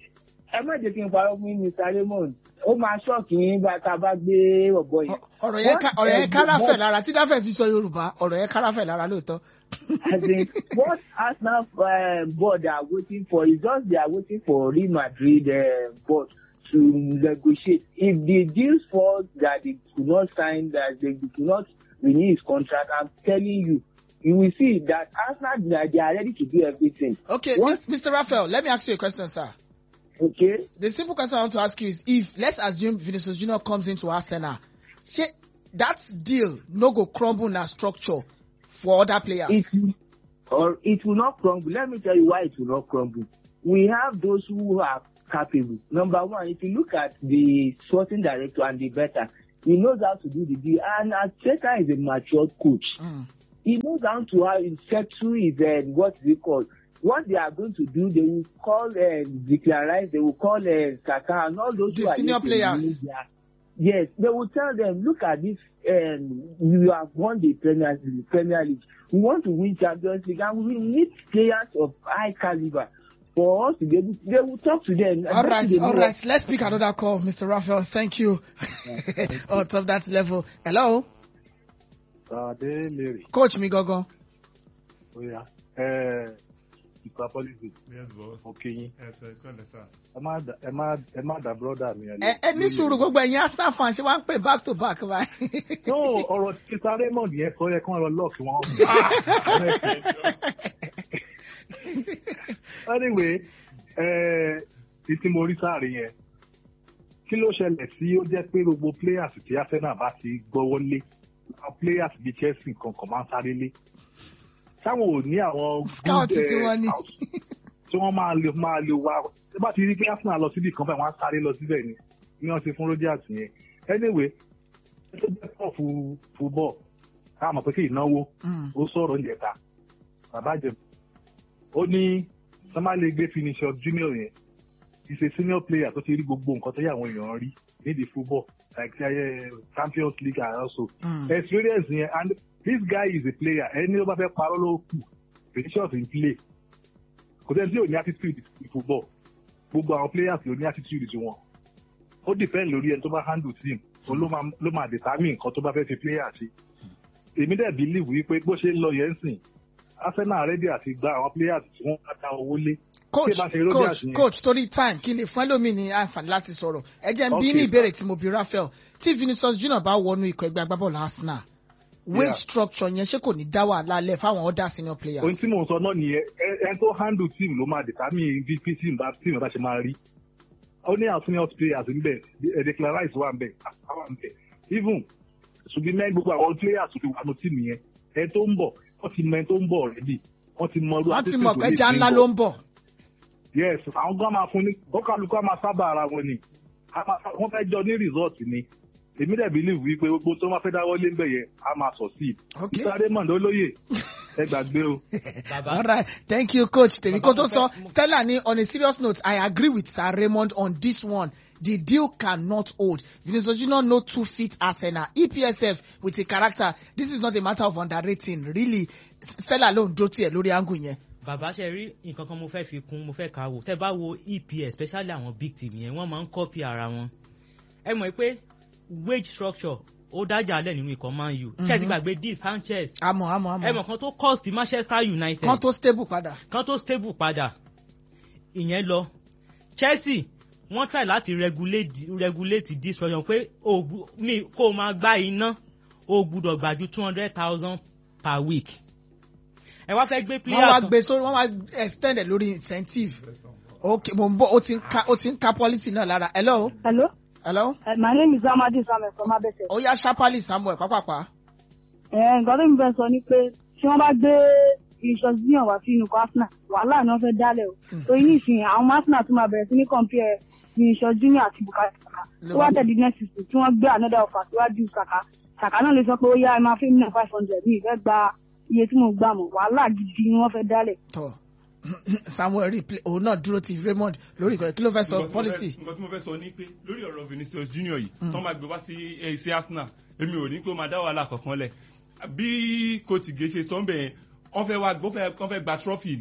ẹ má jẹ́ kí n parọ́ fún mr raymond ó máa ṣọ́ọ̀kì yín bá tá a bá gbé ọ̀bọ yẹn. ọ̀rọ̀ yẹn ká- ọ̀rọ̀ yẹn káràfẹ̀ lára tí dáfẹ́ fi sọ yorùbá ọ̀rọ̀ yẹn káràfẹ̀ lára lóòótọ́. As in, what Arsenal uh, board are waiting for is just they are waiting for Real Madrid uh, board to negotiate. If the deal falls that they could not sign, that they could not renew his contract, I'm telling you, you will see that Arsenal they are- they are ready to do everything. okay What? Mis- mr raphael let me ask you a question sir. Okay. the simple question I want to ask you is if let's assume Vinicius Junior comes into Arsenal, say that deal no go crumble na structure for other players. It will, or it will not crumble. Let me tell you why it will not crumble. We have those who are capable. Number one, if you look at the sporting director and the better, he knows how to do the deal. And Arteta is a matured coach. Mm. He knows how to how to settle his uh, what is it called. What they are going to do, they will call uh, Declan Rice, they will call uh, Kaka and all those The who are senior used to players. the media. Yes, they will tell them, look at this, um, you have won the Premier, the Premier League. We want to win Champions League and we need players of high caliber for us to be able to, they will talk to them. All That's right, the all way- right. Let's pick another call, Mr. Raphael. Thank you. On top that level. Hello, Sade Mary, coach mi gangan. oya, ẹ ìpa policy, yes boss òkè yín, ẹ sọ ìkọlẹ̀ sá. ẹ má dà- ẹ má ẹ má dà brọ́dà mi. Ẹ ẹ ní sùúrù gbogbo ẹ̀yin Arsenal fans ṣe wá ń pè back to back báyìí. No, ọ̀rọ̀ títa Raymond yẹn sọ yẹ kí wọ́n lọ lọ́ọ̀kì wọn. Anyway, ẹ títí mo rí sáré yẹn, kí ló ṣẹlẹ̀ sí ó jẹ́ pé gbogbo players tí Arsenal bá ti gbọ́wọ́ lé, àwọn players bíi Chelsea kankan máa ń sáré lé. Táwọn ò ní àwọn good, Scout eh, tí wọ́n ní. scout tí wọ́n máa lè máa lè wá tí bá ti rí pé Arsenal lọ síbi kan báyìí wọ́n á sáré lọ síbẹ̀ ni ní wọ́n ti fún Rogers yẹn anyway tó jẹ́ pọ̀ fún football ká mọ̀ pé kí ìnáwó Mm. ó sọ̀rọ̀ ìjẹta bàbá jẹ ó ní sọ́mà lè gbé finisher junior yẹn is a senior player tó ti rí gbogbo nǹkan tó yẹ àwọn èèyàn rí nídìí football like uh, Champions League and also Mm. experience yẹn and this guy is a player ẹni ló bá fẹ́ parọ́ ló kù Vinicius in play kò sẹ́ni tí ò ní attitude in football gbogbo àwọn players ló ní attitude tí wọn ó depend lórí ẹni tó bá handle team òun ló máa ló máa determine nǹkan tó bá fẹ́ fi player ṣe èmi dẹ̀ believe wípé bó ṣe ń lọ yẹn sìn Arsenal ready àti gba àwọn players tí wọ́n bá ta owó lé coach Tí ẹ bá ṣe Rogers coach yẹn. coach torí time kí n lè fún ẹlòmíì ní àǹfààní láti sọ̀rọ̀ ẹ jẹ́ n bí Okay. ní ìbéèrè tí mo bí Raphael tí Vinicius Junior bá wọnú ikọ̀ ẹgbẹ́ agbábọ́ọ̀lù Arsenal wage Yeah. structure yẹn ṣé kò ní dá wàhálà lẹ̀ fáwọn other senior ohun players. tí mò ń sọ náà nìyẹn ẹ- ẹni tó handle team ló máa determine bí bí team bá team bá ṣe máa rí ó ní àwọn senior players níbẹ̀ ẹ Declan Rice wà níbẹ̀ àwa níbẹ̀ even ṣùgbọ́n mẹ́rin gbogbo àwọn players tó ti wà ní team yẹn ẹ tó ń bọ̀ wọ́n ti mọ ẹ tó ń bọ̀ already wọ́n ti mọ irú wọ́n ti attitude mọ̀ tó pé lè ẹja bring ńlá bọ̀. ló ń bọ̀. yes àwọn gan máa fún ní kọ́kàlùkù á máa sábà ara wọn ni A máa- wọ́n fẹ́ jọ ní result ni èmi dẹ̀ believe wípé gbogbo tó máa fẹ́ dáwọ́ lé ń bẹ̀ yẹn á máa succeed Okay. Mr. Raymond olóyè ẹ gbàgbé o. bàbá All right. Thank you, coach. Tèmi kó Bàbá tó mo sọ, fẹ́- mo- Stella ní on a serious note, I agree with Sir Raymond on this one. The deal cannot hold. Vinicius Junior no two fit Arsenal. EPSF with a character. This is not a matter of underrating. Really, Stella ló ń dó tiẹ̀ lórí angle yẹn. bàbá ṣe rí nǹkan kan mo fẹ́ fi kún mo fẹ́ kà á wò tẹ́ bá wo EPS especially àwọn big team yẹn wọ́n máa ń copy ara wọn ẹ mọ̀ pé wage structure ó dájà lẹ̀ nínú ikọ̀ Man U ṣé ẹ ti gbàgbé di Sanchez Àmọ̀ àmọ̀ ẹ mọ̀ àmọ̀. kan tó cost Manchester United Kan tó stable padà. kan tó stable padà ìyẹn lọ Chelsea wọ́n try láti regulate regulate this structure pé o gbu- mi kó o máa gbá iná o gbúdọ̀ gbà ju two hundred thousand per week ẹ wá fẹ́ gbé Wọ́n player wá kan gbé sórí, wọ́n wá extend ẹ̀ lórí incentive. Okay, mo ń bọ̀, ó ti ń ka, ó ti ń ka policy náà lára. Hello? Hello, Hello? uh, my name is Amadi Samuel from Abese. Ó yá Sharply Samuel pápápá. Nǹkan tó ń fẹ́ sọ ni pé tí wọ́n bá gbé ìṣọ́síyàn wá sínú ikọ̀ Arsenal, wàhálà ni wọ́n fẹ́ dálẹ̀ o. Torí nísìnyí, àwọn Arsenal tún máa bẹ̀rẹ̀ sí ní compare Vinicius Junior àti Bukayo Saka. Tó wá tẹ̀lé next season tí wọ́n gbé another offer síwájú Saka. Saka náà lè sọ pé ó yá ẹ máa fẹ́ mi náà five hundred ní ìfẹ́ gba iye tí mo gbà mọ̀. Wàhálà gidi ni wọ́n fẹ́ dálẹ̀. Tọ́ Samuel rí play òun náà dúró ti Raymond lórí ìkọ̀ kí ló fẹ́ sọ Nǹkan tí mo fẹ́- policy. nǹkan tí mo fẹ́ sọ ni pé lórí ọ̀rọ̀ Vinicius Junior yìí tó máa gbé wá sí eh, sí Arsenal èmi ò ní pé ó máa dá wàhálà kankan lẹ̀ bí coach gé ṣe sọ ń bẹ̀ yẹn wọ́n fẹ́ wá wọ́n fẹ́ wọ́n fẹ́ gba trophy ni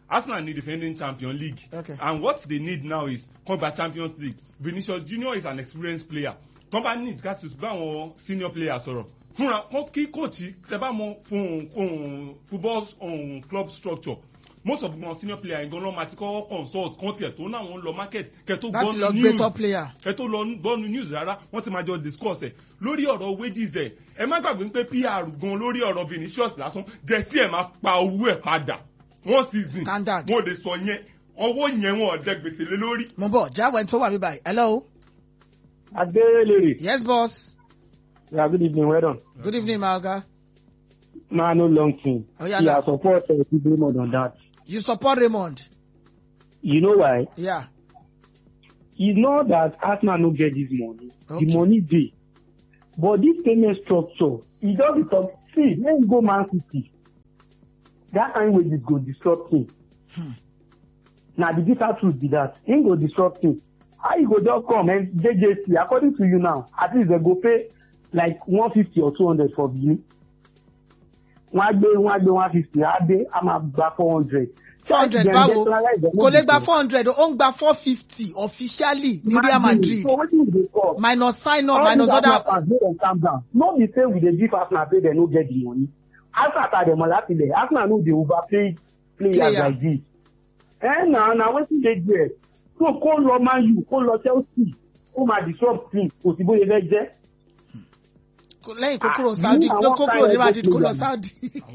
arsenal need defending champion league Okay. and what they need now is come gba champions league vinicius junior is an experienced player tó bá need ká ti bá àwọn senior players sọ̀rọ̀ fúnra kọ́ kí kóòtù tẹ bá mọ fún um, football um, club structure most of wọn senior player yẹn gan lọ́ọ́ máa ti kọ́ consult kan tiẹ̀ tó náà wọ́n lọ market kẹ́ tó láti lọ gbọ́ gbé news top player. ẹ tó lọ gbọ́nu news rárá wọ́n ti máa jọ discuss ẹ̀ lórí ọ̀rọ̀ wages ẹ̀ ẹ má gbàgbé pé pr gan lórí ọ̀rọ̀ vinicius lásán jẹ́sí ẹ̀ máa pa owó ẹ̀ padà one season Standard. wọ́n lè sọ yẹn ọwọ́ yẹn wọn ọ̀dẹ gbèsè lé lórí. mo bọ̀ jáwé tó wà mí báyìí hello. Adelere. yes boss Yeah, good evening, well done. good evening my oga Man, no long thing. Oh, yeah, yeah, now. support uh, people more than that. you support raymond. You know why? Yeah. It's not that Arsenal no get this money. Okay. The money dey. But this payment structure, e don be talk. See, when you go Man City, that kind wages go disrupt him. Hmm. Na the bitter truth be that. Him go disrupt him. How you go just come and JJC, according to you now, at least they go pay like one fifty or two hundred for Benin. Wọ́n á gbé wọ́n á gbé one fifty, á dé, á máa gba four hundred. four hundred báwo kò lè gba four hundred ó ń gba four fifty officially ní real madrid So wetin you dey talk? minus sign up All minus these other. Arsenal fans make dem calm down. No be say we dey give Arsenal say dem no get the money. Arsenal ta dem láti ilẹ̀. Arsenal no dey overpay players Player. like this. Eh na na wetin dey there. So kó lọ Man U, kó lọ Chelsea, kó máa disrupt team, kò sí bóyá fẹ́ jẹ́. Kò- lẹ́yìn kó kúrò Ah, saudi ní ló àwọn kó kúrò kind ní of madrid kó lọ player. saudi.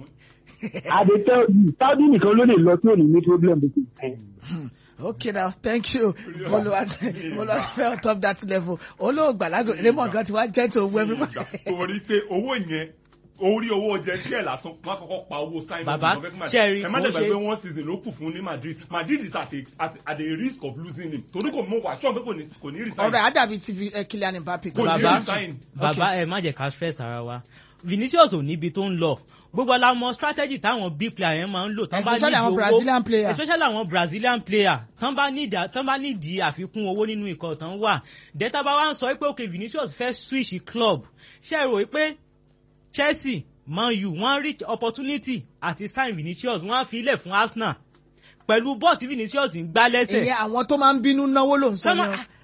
I dey tell you, Saudi nìkan ló lè lọ tí ò ní ní problem with it. okay now thank you olùwà olùwà fẹ́ on top that level olóògbà lágò raymond gan ti wá jẹ́ tó owó everybody. torí pé owó yẹn orí owó jẹ díẹ̀ lásán wọn kọ́kọ́ pa owó sign Bàbá, up Cherry, ẹ má kò dẹ̀gbẹ́ ṣe- pé one season ló kù fún ní madrid madrid is at a at, at a risk of losing him torí kò mọ wà ṣọ́ọ̀ pé kò ní kò ní resign. ọ̀rẹ́ àdàbí ti eh, kylian mbappe. Kò ní bàbá resign. bàbá ẹ má jẹ ká stress ara wa vinicius ò níbi tó ń lọ gbogbo la mọ strategy táwọn big player yẹn máa ń lò tán bá Especially nídìí àwọn owó- Brazilian player. especially àwọn brazilian player tán bá nídìí tán bá nídìí àfikún owó nínú ikọ̀ tán wà dẹ́ta bá wá ń sọ pé ok vinicius fẹ́ switch club ṣe é rò pé chelsea man u wọ́n rí opportunity àti sign vinicius wọ́n á fi ilẹ̀ fún arsenal pẹ̀lú bọ́ọ̀ tí vinicius ń gbá lẹ́sẹ̀ ìyẹn àwọn tó máa ń bínú náwó ló ń sọ Sọ́mọ́- yẹn.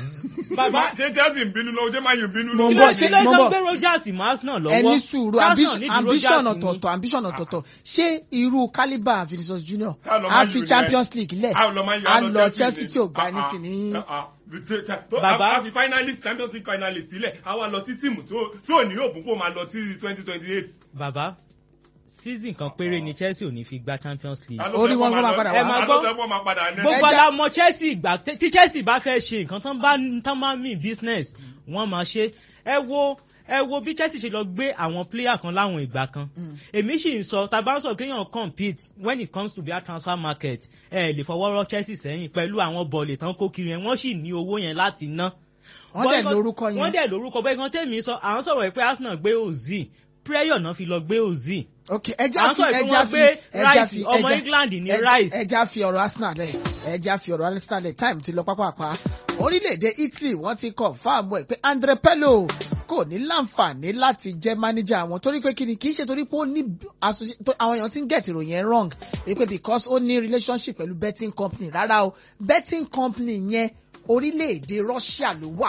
bàbá ṣé chelsea ń bínú lọ ṣé man u ń bínú Mo lọ. ń kí bọ̀, ló ṣe- ṣe ló mo ń ń bọ̀. gbé rogers mọ́ arsenal lọ́wọ́ ẹni sùúrù Arsenal ambition nídìí ambition Rogers ni. ọ̀tọ̀ọ̀tọ̀ ambition ọ̀tọ̀ọ̀tọ̀ ṣé irú calibre vinicius junior Ká lọ á Man fi U champions yẹn. league lẹ̀ a lọ Man U, á a lọ chelsea ni. tí ò gba Ah, ẹni ah, tì ní. ah, ah. Bàbá. a fi finalist champions league finalist sílẹ̀ a wá lọ sí tíìmù tí ò ní òògùn kó máa lọ sí twenty twenty eight. bàbá season kan péré ni chelsea ò ní fi gba champions league. Orí wọn kó máa padà wá. Ẹ máa gbọ́. gbọ́. máa padà ní. gbogbo Ẹja- ala mọ chelsea ìgbà tẹ- tí chelsea bá fẹ́ ṣe nǹkan tán bá tán máa mean business wọ́n máa ṣe ẹ wo ẹ wo bí chelsea ṣe lọ gbé àwọn player kan láwọn ìgbà kan èmi sì ń sọ tá a bá ń sọ kéèyàn compete when it comes to their transfer market ẹ lè fọwọ́ rọ́ chelsea sẹ́yìn pẹ̀lú àwọn bọ̀ọ̀lì tán kó kiri yẹn wọ́n sì ní owó yẹn láti ná. wọ́n dẹ̀ Bọ́- lórúkọ wọ́n yẹn. dẹ̀ lórúkọ bẹ́ẹ̀ kan tẹ̀mí sọ à ń sọ̀rọ̀ pé arsenal gbé ozil prayer náà fi lọ gbé ozil ok À ẹja ń fi sọ ìpín ẹja wọn fi pé ẹja Rice, fi ọmọ ẹja- England ní ẹja- Rice. ẹja fi ọ̀rọ̀ arsenal lẹ̀ ẹja fi ọ̀rọ̀ arsenal lẹ̀ time ti lọ pápápá orílẹ̀-èdè italy wọ́n ti kọ̀ fáàmù ẹ̀ pé andre pello kò ní láǹfààní láti jẹ́ mánéjà wọn torí pé kíni kì í ṣe torí pé ó ní associ- tó- àwọn èèyàn ti ń get ìròyìn ẹ̀ wrong wípé because ó ní relationship pẹ̀lú betting company rárá o betting company yẹn orílẹ̀-èdè russia ló wà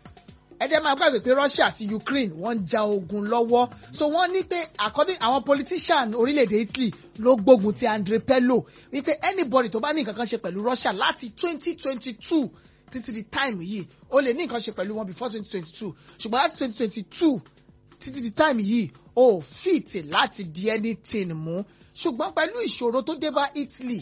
ẹdẹ máa gbàgbé pé russia àti ukraine wọ́n ń ja ogun lọ́wọ́ so wọ́n ní pé according àwọn politician orílẹ̀-èdè italy ló gbógun ti andre pello wípé anybody tó bá ní nǹkan kan ṣe pẹ̀lú russia láti twenty twenty two títí di time yìí ó lè ní nǹkan ṣe pẹ̀lú wọn before twenty twenty two ṣùgbọ́n láti twenty twenty two títí di time yìí ó fit láti di anything mú ṣùgbọ́n pẹ̀lú ìṣòro tó dé bá italy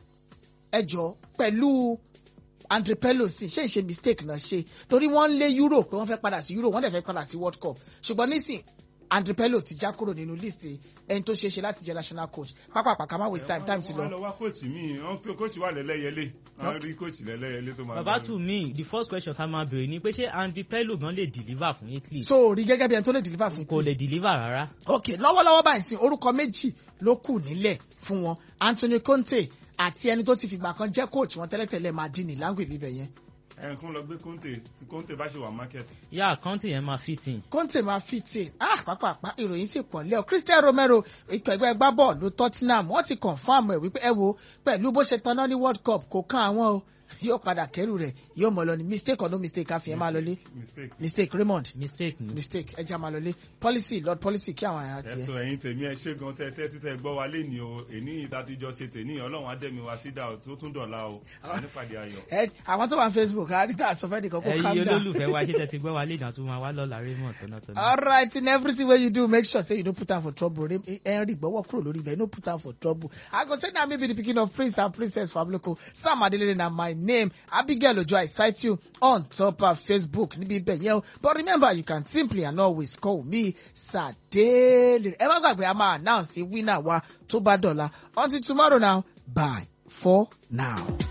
ẹjọ́ pẹ̀lú andre pello sì ṣe ìṣe mistake náà ṣe torí wọ́n ń lé euro pé wọ́n fẹ́ padà sí euro wọ́n dẹ̀ fẹ́ padà sí world cup ṣùgbọ́n nísìn andre pello ti já kúrò nínú list ẹni tó ṣe é ṣe láti jẹ́ national coach pápá àpàkà má waste time time ti wọ́n lọ. lọ wá kóòtù míì wọ́n tó kóòtù wà lẹ́lẹ́yẹlé wọ́n rí kóòtù lẹ́lẹ́yẹlé tó máa. baba to me the first question ta máa bèrè ni pé ṣé andy pello gan lè deliver fún italy so rí gẹ́gẹ́ bí ẹni tó lè deliver fún kò lè deliver rárá. ok lọ́wọ́lọ́wọ́ báyìí sí orúkọ méjì ló kù nílẹ̀ fún wọn anthony conte àti ẹni tó ti fìgbà kan jẹ́ coach wọn tẹ́lẹ̀tẹ́lẹ̀ madini langue bíbẹ̀ yẹn. ẹ̀ kún lọ gbé kóńtè tí kóńtè bá ṣe wà market. yá àkáǹtì yẹn máa fit in. Conte máa fi tì ah pàápàá ìròyìn sì pọ̀ lẹ́ọ̀ Christian Romero ikọ̀ ẹgbẹ́ gbábọ́ọ̀lù Tottenham wọ́n ti confam ẹ̀ wípé ẹ wo pẹ̀lú bó ṣe tanná ní World Cup kò kàn àwọn o yóò padà kẹ́rù rẹ̀ yóò mọ̀ lọ ní mistake or no mistake káfíń ẹ máa lọlé mistake. mistake Raymond mistake ni. mistake ẹ jẹ́ máa lọlé policy lord policy kí àwọn ará tiẹ̀. ẹ̀sùn ẹ̀yin tèmi ẹ ṣé gan tẹ́tẹ́ títẹ́ gbọ́ wa lé ní o èní ìdátijọ́ ṣe tèní ọlọ́run adẹ́mi wa sídà o tó tún dọ̀la o nípàdé ayọ̀. ẹ àwọn tó wà ní Facebook àríta àsọfẹ́ nìkan kó calm ẹyin down. olólùfẹ́ wa ṣe tẹ́tí gbọ́ wa lè dàn tó máa wá lọ́la Raymond tọ́nàtọ́nà. all right in everything wey you do make sure say you no put am for trouble henry gbọ́wọ́ kúrò lórí ibẹ̀ no put am for trouble i go say na me be the pikin of prince and princess familoko sam adelere na my name abigail ojo i cite you on top of facebook níbi ibẹ̀ yẹn o but remember you can simply and always call me sadele ẹ má gbàgbé a máa announce winner wa tó bá dọ̀la until tomorrow now bye for now.